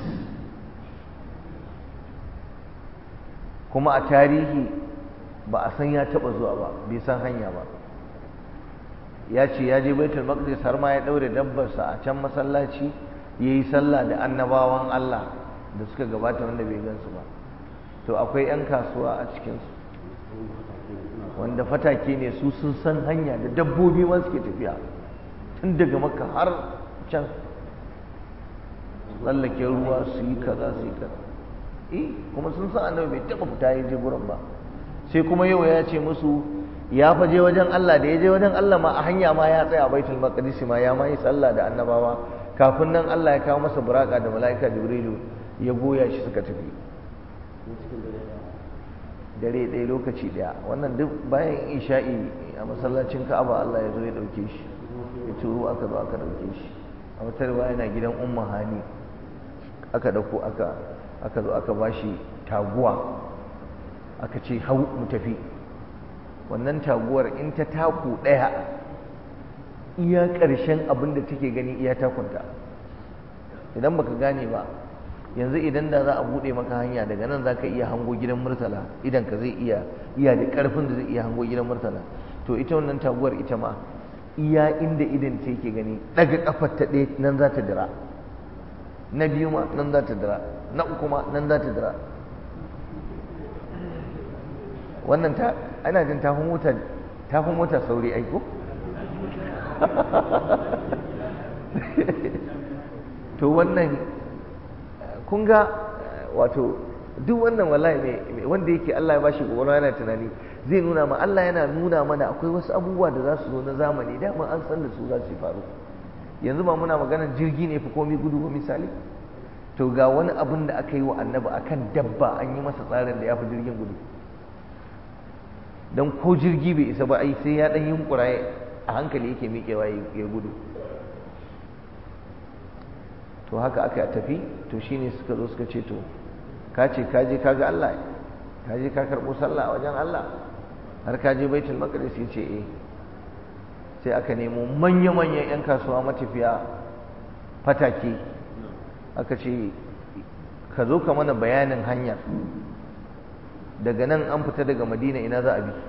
kuma a tarihi ba a san ya taɓa zuwa ba bai san hanya ba ya ce ya je baitul maqdis har ma ya ɗaure dabbarsa a can masallaci ya yi sallah da annabawan Allah da suka gabata wanda bai gansu ba to akwai 'yan kasuwa a cikinsu wanda fatake ne su sun san hanya da dabbobi ma suke tafiya tun daga maka har can tsallake ruwa su yi kaza su yi kaza eh kuma sun san annabi bai taɓa fita ya je gurin ba sai kuma yau ya ce musu ya faje wajen Allah da ya je wajen Allah ma a hanya ma ya tsaya a baitul maqdis ma ya ma yi sallah da annabawa kafin nan Allah ya kawo masa buraka da mala'ika jibrilu ya goya shi suka tafi dare ɗaya lokaci ɗaya wannan duk bayan isha'i a masallacin ka'aba Allah ya zo ya ɗauke shi ya turo aka zo aka ɗauke shi a wata riwaya yana gidan umma hani aka ɗauko aka aka zo aka bashi taguwa aka ce hau mu tafi wannan taguwar in ta taku ɗaya iya ƙarshen abin da take gani iya takunta idan baka gane ba yanzu idan da za a buɗe maka hanya daga nan za ka iya hango gidan murtala idan ka zai iya iya da ƙarfin da zai iya hango gidan murtala to ita wannan taguwar ita ma iya inda idan ta yake gani daga kafar ta ɗaya nan za ta dira na biyu ma nan za ta dira na uku ma nan za ta dira wannan ta ana jin tafi mota tafi mota sauri aiko to wannan kun ga wato duk wannan wallahi mai wanda yake Allah ya bashi gobara yana tunani zai nuna ma Allah yana nuna mana akwai wasu abubuwa da za su zo na zamani dama an san da su za su faru yanzu ba muna maganar jirgi ne fi komai gudu ba misali to ga wani abin da aka yi wa annabi akan dabba an yi masa tsarin da ya fi jirgin gudu don ko jirgi bai isa ba ai sai ya ɗan yunkura a hankali yake miƙewa ya gudu to haka aka tafi to shine suka zo suka ce to ka ce ka je ka ga Allah ka je ka karɓo sallah a wajen Allah har ka je baitul maqdis ya ce eh sai aka nemo manya-manyan 'yan kasuwa matafiya fatake aka ce ka zo ka mana bayanin hanyar daga nan an fita daga madina ina za a bi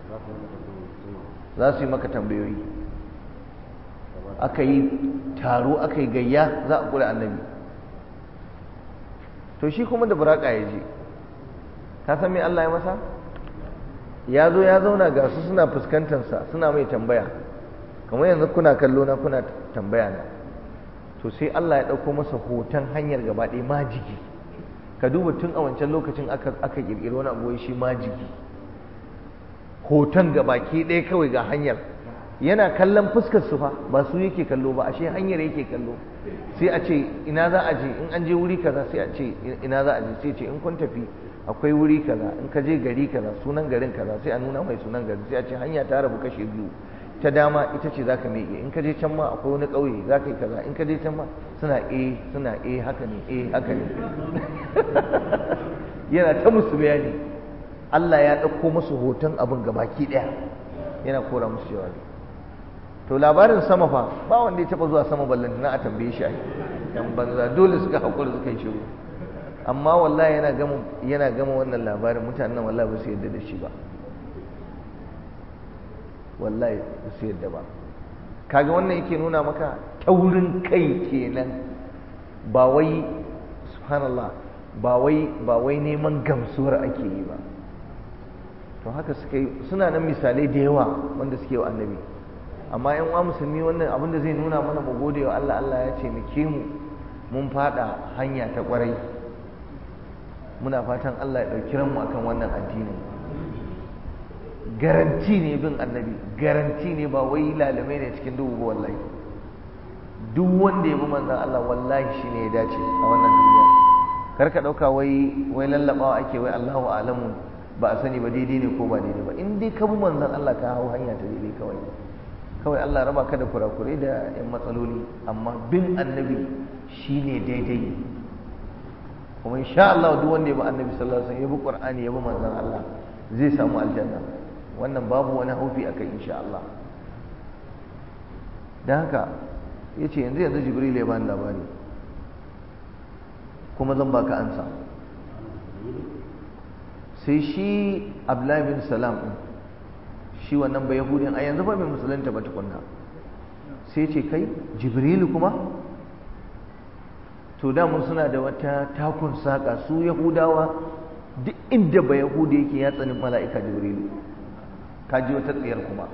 za su yi maka tambayoyi aka yi taro aka yi gayya za a kula annabi to shi kuma da buraka ya je ka san me Allah ya masa ya zo ya zauna ga su suna fuskantarsa suna mai tambaya kamar yanzu kuna kallo na kuna tambaya na to sai Allah ya ɗauko masa hoton hanyar gaba ɗaya majigi ka duba tun a wancan lokacin aka aka ƙirƙiri wani abu shi majigi hoton gabaki ɗaya kawai ga hanyar yana kallon fuskar su fa ba su yake kallo ba ashe hanyar yake kallo sai a ce ina za a je in an je wuri kaza sai a ce ina za a je sai ce in kun tafi akwai wuri kaza in ka je gari kaza sunan garin kaza sai a nuna mai sunan gari sai a ce hanya ta rabu kashe biyu ta dama ita ce zaka miƙe in ka je can ma akwai wani ƙauye zaka yi kaza in ka je can ma suna eh suna eh haka ne eh haka ne yana ta musu bayani Allah ya ɗauko musu hoton abin gabaki ɗaya yana kora musu jawabi to labarin sama fa ba wanda ya taɓa zuwa sama ballantana a tambaye shi ai yan banza dole suka haƙura suka yi shiru amma wallahi yana gama yana gama wannan labarin mutanen nan wallahi ba su yadda da shi ba wallahi ba su yadda ba kaga wannan yake nuna maka taurin kai kenan ba wai subhanallah ba wai ba wai neman gamsuwar ake yi ba to haka suka yi suna nan misalai da yawa wanda suke wa annabi amma yan uwa musulmi wannan abin da zai nuna mana mu gode wa Allah Allah ya ce muke mu mun fada hanya ta kwarai muna fatan Allah ya ɗauki ranmu akan wannan addinin garanti ne bin annabi garanti ne ba wai lalamai ne cikin duhu ba wallahi duk wanda ya bi manzon Allah wallahi shine ya dace a wannan duniya kar ka ɗauka wai wai lallabawa ake wai Allahu a'lamu ba a sani ba daidai ne ko ba daidai ba in dai ka bi manzon Allah ka hau hanya ta daidai kawai kawai Allah raba ka da kurakurai da yan matsaloli amma bin annabi shine daidai kuma insha Allah duk wanda ya bi annabi sallallahu alaihi wasallam ya bi Qur'ani ya bi manzon Allah zai samu aljanna wannan babu wani haufi akai insha Allah dan haka yace yanzu yanzu Jibril ya bani labari kuma zan baka ansa sai shi Abdullahi bin Salam din shi wannan ba Yahudin a yanzu ba mai musulunta ba tukunna sai ce kai Jibrilu kuma to mun suna da wata takun saƙa su yahudawa duk inda ba yahuda yake ya tsani mala'ika jibrilu ka ji wata tsayar kuma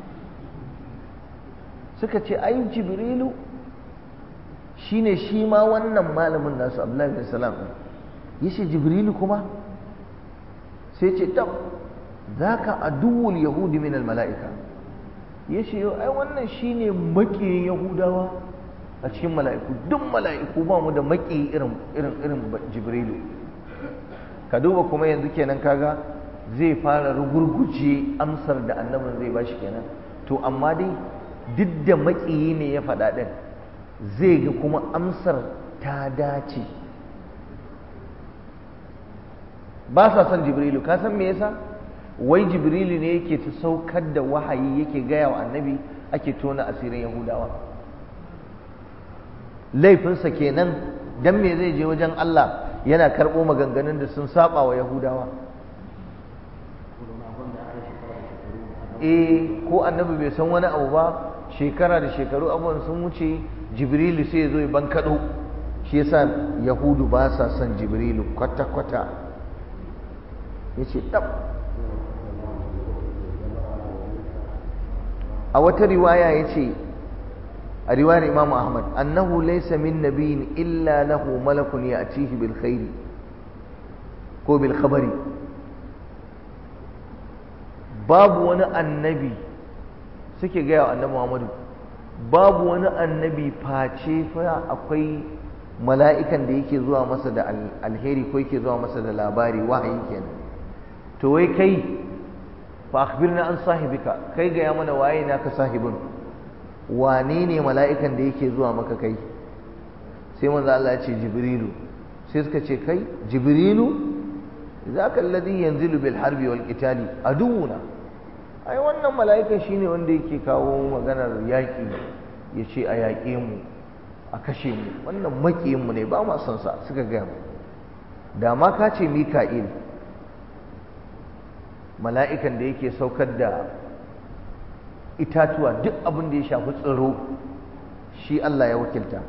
suka ce ai jibrilu shine shi ma wannan malamin nasu abdullahi bin salam ya ce jibrilu kuma sai ce tab zaka aduwul yahudi min mala'ika ya ce ai wannan shine makiyin yahudawa a cikin mala'iku duk mala'iku ba mu da maki irin irin irin jibrilu ka duba kuma yanzu kenan kaga zai fara rugurguje amsar da annabin zai bashi kenan to amma dai duk da makiyi ne ya faɗa ɗin zai ga kuma amsar ta dace ba sa son jibrilu ka san me yasa wai jibrilu ne yake ta saukar da wahayi yake gaya wa annabi ake tona asirin yahudawa laifinsa kenan dan me zai je wajen Allah yana karɓo maganganun da sun saba wa Yahudawa eh ko annabi bai san wani abu ba shekara da shekaru abubuwan sun wuce jibrilu sai ya zo ya bankaɗo shi yasa yahudu ba sa son jibrilu kwata-kwata ya ce ɗab a wata riwaya ya ce a riwayar Imam Ahmad annahu laysa min nabiyyin illa lahu malakun ya'tihi bil khairi ko bil khabari babu wani annabi suke gaya wa annabi Muhammadu babu wani annabi face fa akwai mala'ikan da yake zuwa masa da alheri ko yake zuwa masa da labari wahayi kenan to wai kai fa akhbirna an sahibika kai ga ya mana waye naka sahibin wane ne mala'ikan da yake zuwa maka kai sai manzo Allah ya ce jibrilu sai suka ce kai jibrilu zaka alladhi yanzilu bil harbi wal qitali aduuna ai wannan mala'ikan shine wanda yake kawo maganar yaki ya ce a yaƙe mu a kashe mu wannan makiyin mu ne ba ma son sa suka ga mu da ma ka ce mika'il mala'ikan da yake saukar da itatuwa duk abin da ya shafi tsiro shi Allah ya wakilta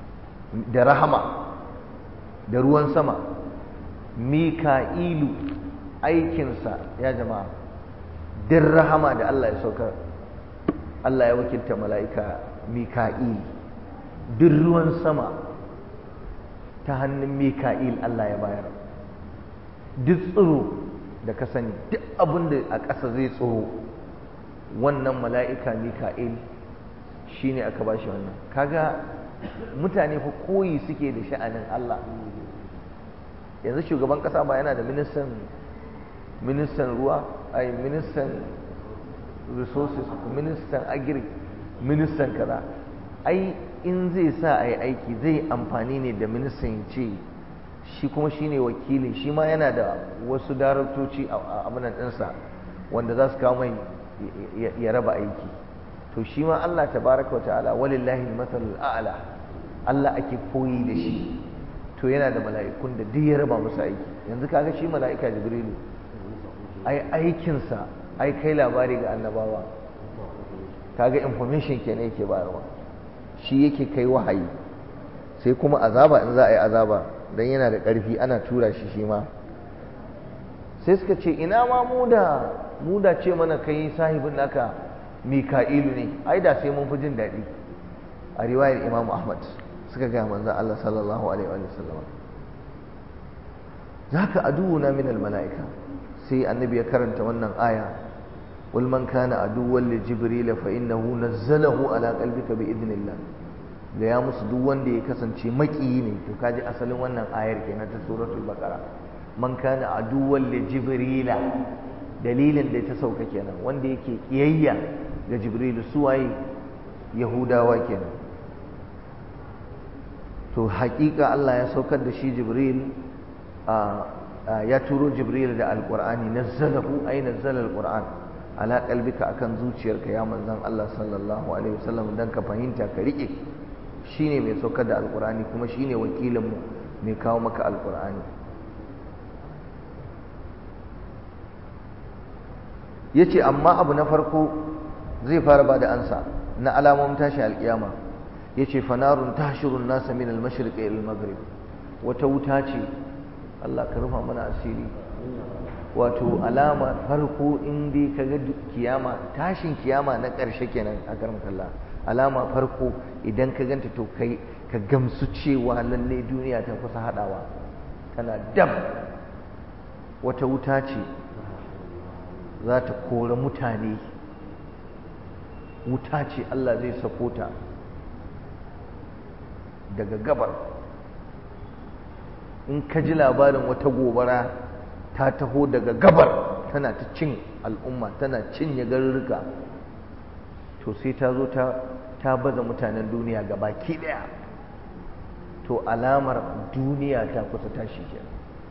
da rahama da ruwan sama mika'ilu aikinsa ya jama'a din rahama da Allah ya saukar Allah ya wakilta mala'ika mika'il duk ruwan sama ta hannun mika'il Allah ya bayar duk tsiro da ka sani duk abin da a ƙasa zai tsoro wannan mala'ika mika'il shi ne aka ba shi wannan kaga mutane fa koyi suke da sha'anin Allah yanzu shugaban ƙasa ba yana da ministan ministan ruwa ai ministan resources ministan agri ministan kaza ai in zai sa a yi aiki zai amfani ne da ministan ce shi kuma shi ne wakilin shi ma yana da wasu daraktoci a abinan ɗinsa wanda za su kawo mai ya raba aiki to shi ma Allah tabaraka wa ta'ala walillahi al a'la Allah ake koyi da shi to yana da mala'ikun da duk ya raba musu aiki yanzu kaga shi mala'ika jibrilu ai aikinsa ai kai labari ga annabawa kaga information kenan yake bayarwa shi yake kai wahayi sai kuma azaba in za a yi azaba dan yana da ƙarfi ana tura shi shi ma sai suka ce ina ma mu da mu da ce mana kai sahibin naka mika'ilu ne ai da sai mun fi jin daɗi a riwayar imam ahmad suka gaya manzan allah sallallahu alaihi wa sallam zaka aduwuna min mala'ika sai annabi ya karanta wannan aya قل من كان عدوا لجبريل فإنه نزله على قلبك بإذن الله da ya musu duk wanda ya kasance makiyi ne to kaji asalin wannan ayar kenan ta suratul baqara man kana aduwwan li jibrila dalilin da ta sauka kenan wanda yake kiyayya ga jibril su waye yahudawa kenan to haƙiƙa Allah ya saukar da shi jibril ya turo jibril da alqur'ani nazzalahu ay nazzala alqur'an ala qalbika akan zuciyarka ya manzon Allah sallallahu alaihi wasallam dan ka fahimta ka rike shine mai saukar da alqur'ani kuma shine wakilin mu mai kawo maka alqur'ani yace amma abu na farko zai fara bada ansa na alamomin tashi alkiyama yace fanarun tashirun nasa min al-mashriq ila al-maghrib wata wuta ce Allah ka rufa mana asiri wato alama farko in dai ka ga kiyama tashin kiyama na ƙarshe kenan a karam kalla alama farko idan ka ganta to kai ka gamsu cewa lalle duniya ta kusa haɗawa tana dam wata wuta ce za ta kora mutane wuta ce Allah zai sako ta daga gabar in ka ji labarin wata gobara ta taho daga gabar tana ta cin al'umma tana cinye garuruka to sai ta zo ta baza mutanen duniya ga baki daya to alamar duniya ta kusa tashi kenan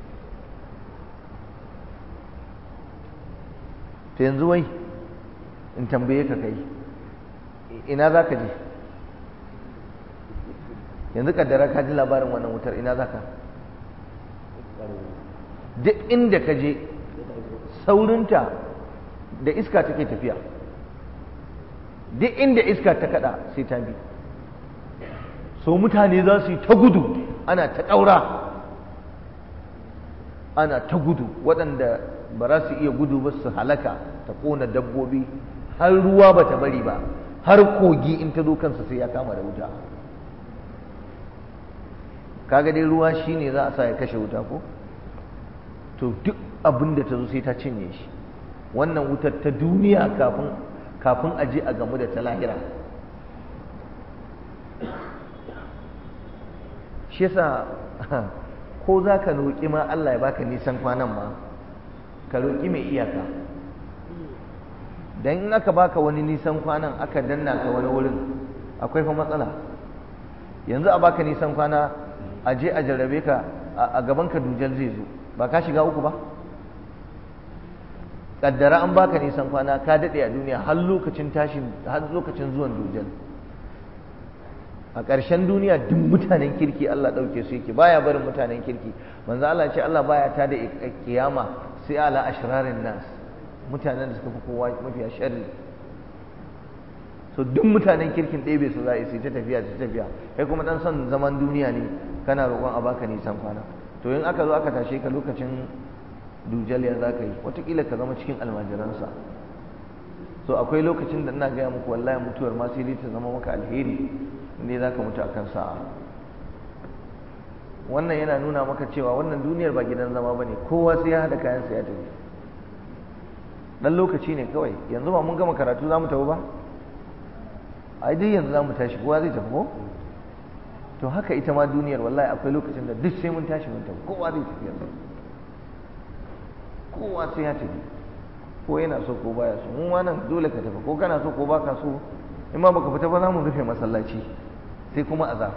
to yanzu wai in tambaye ka kai ina za ka je yanzu kaddara ka ji labarin wannan wutar ina za ka duk inda ka je saurinta da iska take tafiya duk inda iska ta kada sai ta bi so mutane za su yi ta gudu ana ta ƙaura ana ta gudu waɗanda ba za su iya gudu ba su halaka ta ƙona dabbobi har ruwa ba ta bari ba har kogi in ta zo kansa sai ya kama da wuta kaga dai ruwa shine za a sa ya kashe wuta ko to duk abin da ta zo sai ta cinye shi wannan wutar ta duniya kafin kafin a je a gamu da ta lahira shi yasa ko za ka roƙi ma Allah ya baka nisan kwanan ma ka roƙi mai iyaka dan in aka baka wani nisan kwanan aka danna ka wani wurin akwai fa matsala yanzu a baka nisan kwana a je a jarrabe ka a gaban ka dujal zai zo ba ka shiga uku ba kaddara an baka nisan kwana ka daɗe a duniya har lokacin tashin har lokacin zuwan dujal a ƙarshen duniya duk mutanen kirki Allah ɗauke su yake baya barin mutanen kirki manzo Allah ce Allah baya ta da kiyama sai ala ashrarin nas mutanen da suka fi kowa mafiya sharri so duk mutanen kirkin ɗebe su za a yi ta tafiya ta tafiya kai kuma dan son zaman duniya ne kana roƙon a baka nisan kwana to in aka zo aka tashe ka lokacin dujal ya za ka yi watakila ka zama cikin almajiransa so akwai lokacin da ina gaya muku wallahi mutuwar ma sai dai ta zama maka alheri inda za ka mutu akan sa'a wannan yana nuna maka cewa wannan duniyar ba gidan zama ba ne kowa sai ya haɗa kayansa ya tafi ɗan lokaci ne kawai yanzu ba mun gama karatu za mu tafi ba ai dai yanzu za mu tashi kowa zai tafi ko to haka ita ma duniyar wallahi akwai lokacin da duk sai mun tashi mun tafi kowa zai tafi yanzu kowa sai ya tafi ko yana so ko baya so mun wannan dole ka tafi ko kana so ko baka so in ma baka fita ba za mu rufe masallaci sai kuma azab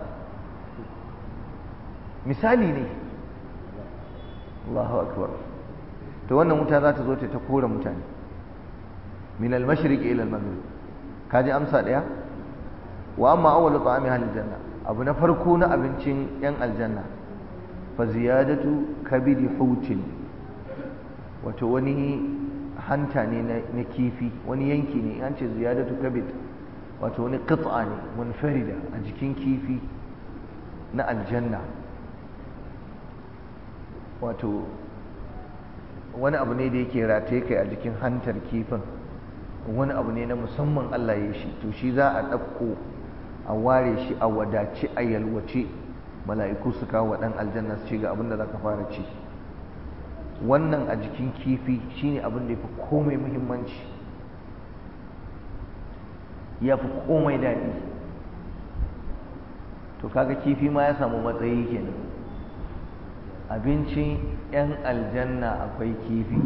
misali ne Allahu akbar to wannan wuta za ta zo ta kore mutane min al-mashriq ila al-maghrib kaji amsa daya wa amma awwalu ta'ami ahli janna abu na farko na abincin yan aljanna fa ziyadatu kabidi hutin wato wani hanta ne na kifi wani yanki ne an ce ziyadatu kabid wato wani qit'a ne munfarida a jikin kifi na aljanna wato wani abu ne da yake rataye kai a jikin hantar kifin wani abu ne na musamman Allah ya shi to shi za a ɗauko a ware shi a wadace a yalwace mala'iku su kawo wa ɗan aljanna su ce ga abin da za ka fara ci wannan a jikin kifi shine abin da ya fi komai muhimmanci ya fi komai daɗi to kaga kifi ma ya samu matsayi kenan abincin 'yan aljanna akwai kifi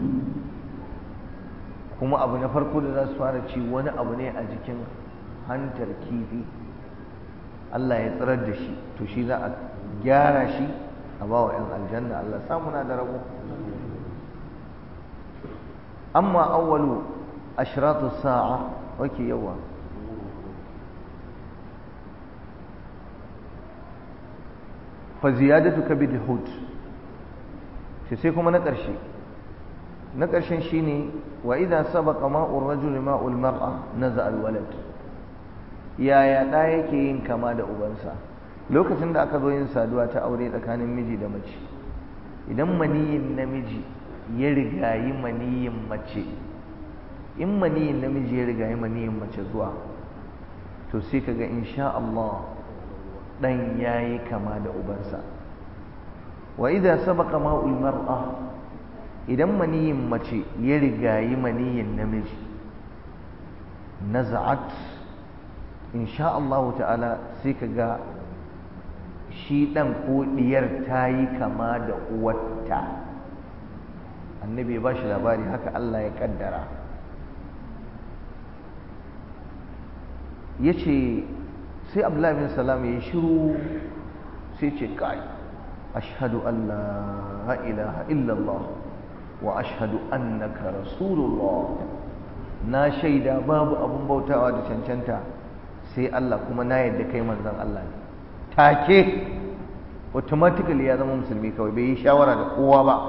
kuma abu na farko da za su fara ci wani abu ne a jikin hantar kifi Allah ya tsirar da shi to shi za a gyara shi a ba wa 'yan aljanna Allah samuna da rabo amma awwalu ashratu sa'a wake yawa fa ziyadatu kabid hud sai kuma na ƙarshe na ƙarshen shine wa idan sabaqa ma'ur rajul ma'ul mar'a naza al walad yaya da yake yin kama da ubansa lokacin da aka zo yin saduwa ta aure tsakanin miji da mace idan maniyin namiji ya rigayi maniyin mace in maniyin namiji ya rigayi maniyin mace zuwa to sai kaga insha Allah dan yayi kama da ubansa wa idza sabaqa ma'ul mar'a idan maniyin mace ya rigayi maniyin namiji naz'at insha Allah ta'ala sai kaga shi dan ko diyar tayi kama da uwarta annabi ya bashi labari haka Allah ya kaddara yace sai Abdullahi bin Salam ya shiru sai ce kai ashhadu an la ilaha illallah wa ashhadu annaka rasulullah na shaida babu abun bautawa da cancanta sai Allah kuma na yadda kai manzon Allah ne take automatically ya zama musulmi kawai bai yi shawara da kowa ba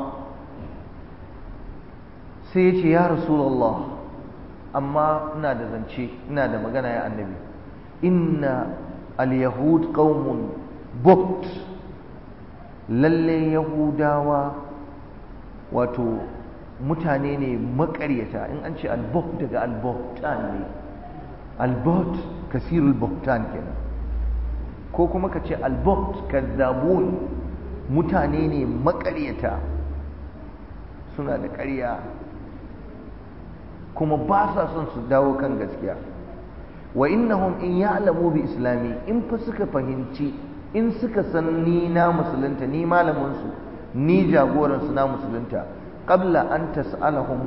sai ya ce ya rasulullah amma ina da zance ina da magana ya annabi inna al-yahud qaumun bukt lalle yahudawa wato mutane ne makaryata in an ce albok daga alboktan ne albot kasirul boktan kenan ko kuma ka ce albokt kazzabun mutane ne makaryata suna da ƙarya kuma ba sa son su dawo kan gaskiya wa innahum in ya'lamu bi islami in fa suka fahimci in suka san ni na musulunta ni malamin su ni jagoran su na musulunta qabla an tas'alahum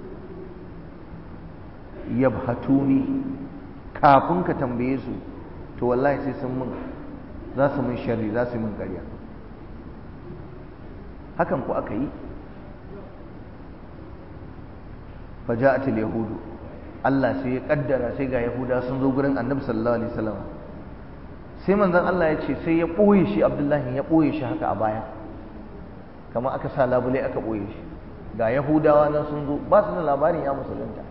yabhatuni kafin ka tambaye su to wallahi sai sun mun za su mun sharri za su mun ƙarya hakan ku aka yi faja'at al-yahudu Allah sai ya kaddara sai ga yahuda sun zo gurin annabi sallallahu alaihi wasallam sai manzon Allah ya ce sai ya ɓoye shi abdullahi ya ɓoye shi haka a baya kamar aka sa labule aka ɓoye shi ga yahudawa nan sun zo ba su da labarin ya musulunta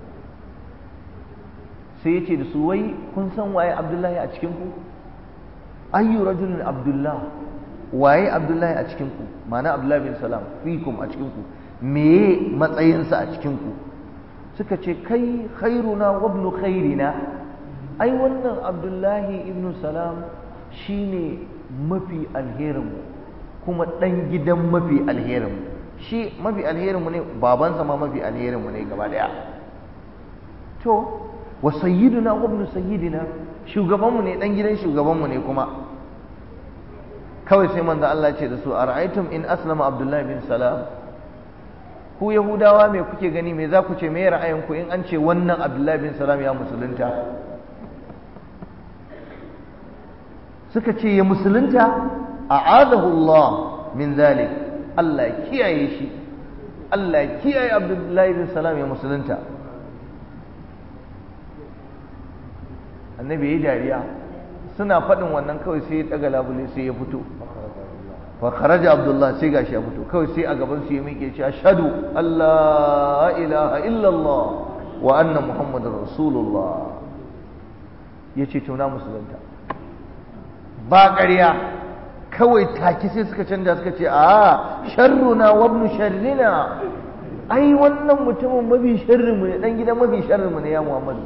sai ya ce da su wai kun san waye abdullahi a cikin ku ayyu rajulun abdullah waye abdullahi a cikin ku ma'ana abdullahi bin salam fikum a cikin ku meye matsayinsa a cikinku suka ce kai khairuna wa ibnu khairina ai wannan abdullahi ibnu salam shine mafi alherinmu kuma ɗan gidan mafi alherinmu shi mafi alherinmu ne babansa ma mafi alherinmu ne gaba daya to wa sayyiduna wa ibnu sayyidina shugabanmu ne dan gidan shugabanmu ne kuma kawai sai manzo Allah ce da su ara'aytum in aslama abdullahi bin salam ku yahudawa me kuke gani me za ku ce me ra'ayinku in an ce wannan abdullahi bin salam ya musulunta suka ce ya musulunta a'adahu Allah min zalik Allah ya kiyaye shi Allah ya kiyaye abdullahi bin salam ya musulunta annabi ya yi dariya suna faɗin wannan kawai sai ya ɗaga labule sai ya fito fa kharaja abdullah sai gashi ya fito kawai sai a gaban su ya miƙe ce ashhadu allah ilaha illallah wa anna muhammadar rasulullah yace to na musulunta ba ƙarya kawai take sai suka canja suka ce a sharruna wa ibn sharrina ai wannan mutumin mafi sharrinmu ne dan gidan mafi sharrinmu ne ya muhammadu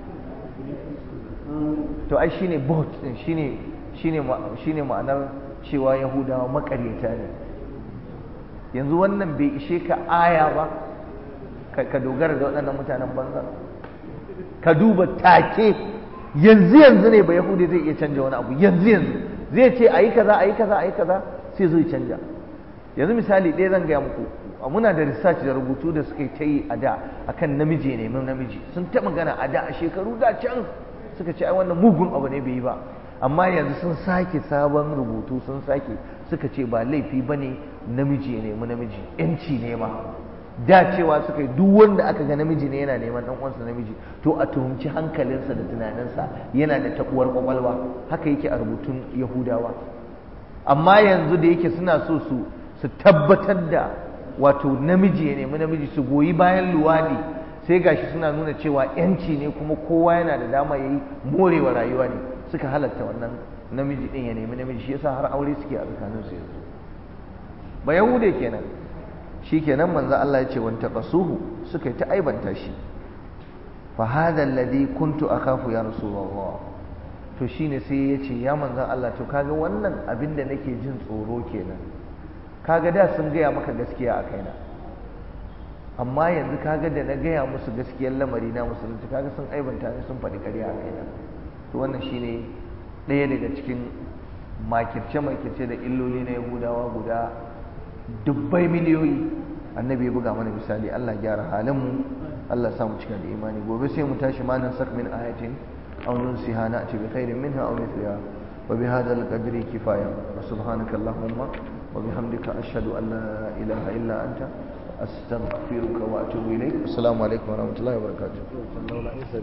to ai shine bot din shine shine shine ma'anar cewa yahudawa makaryata ne yanzu wannan bai ishe ka aya ba ka dogara da waɗannan mutanen banza ka duba take yanzu yanzu ne ba yahudi zai iya canja wani abu yanzu yanzu zai ce ayi kaza ayi kaza ayi kaza sai zai canja yanzu misali ɗaya zan gaya muku muna da research da rubutu da suka yi ta yi a da akan namiji ne mun namiji sun ta magana a da a shekaru da can suka ce ai wannan mugun abu ne bai yi ba amma yanzu sun sake sabon rubutu sun sake suka ce ba laifi ba ne namiji ya nemi namiji yanci ne ma da cewa suka yi duk wanda aka ga namiji ne yana neman dan uwansa namiji to a tuhumci hankalinsa da tunaninsa yana da tabuwar kwakwalwa haka yake a rubutun yahudawa amma yanzu da yake suna so su su tabbatar da wato namiji ya nemi namiji su goyi bayan luwadi sai gashi suna nuna cewa yanci ne kuma kowa yana da dama ya yi morewa rayuwa ne suka halatta wannan namiji din ya nemi namiji shi yasa har aure suke a tsakanin su yanzu ba yahude kenan shi kenan manzo Allah ya ce wanta qasuhu suka yi ta aibanta shi fa hada alladhi kuntu akhafu ya rasulullah to shine sai ya ce ya manzo Allah to kaga wannan abin da nake jin tsoro kenan kaga da sun gaya maka gaskiya a kaina amma yanzu kaga da na gaya musu gaskiyar lamari na musulunci kaga sun aibanta ni sun faɗi ƙarya a kaina to wannan shine ɗaya daga cikin makirce-makirce da illoli na yahudawa guda dubbai miliyoyi annabi ya buga mana misali Allah gyara halinmu Allah samu cika da imani gobe sai mu tashi ma nan sak min ayatin aw nunsiha na'ti bi khairin minha aw mithliha wa bi hadha al-qadri kifaya wa subhanaka allahumma wa bihamdika ashhadu an la ilaha illa anta astaghfiruka wa atubu ilayk assalamu alaikum wa rahmatullahi wa barakatuh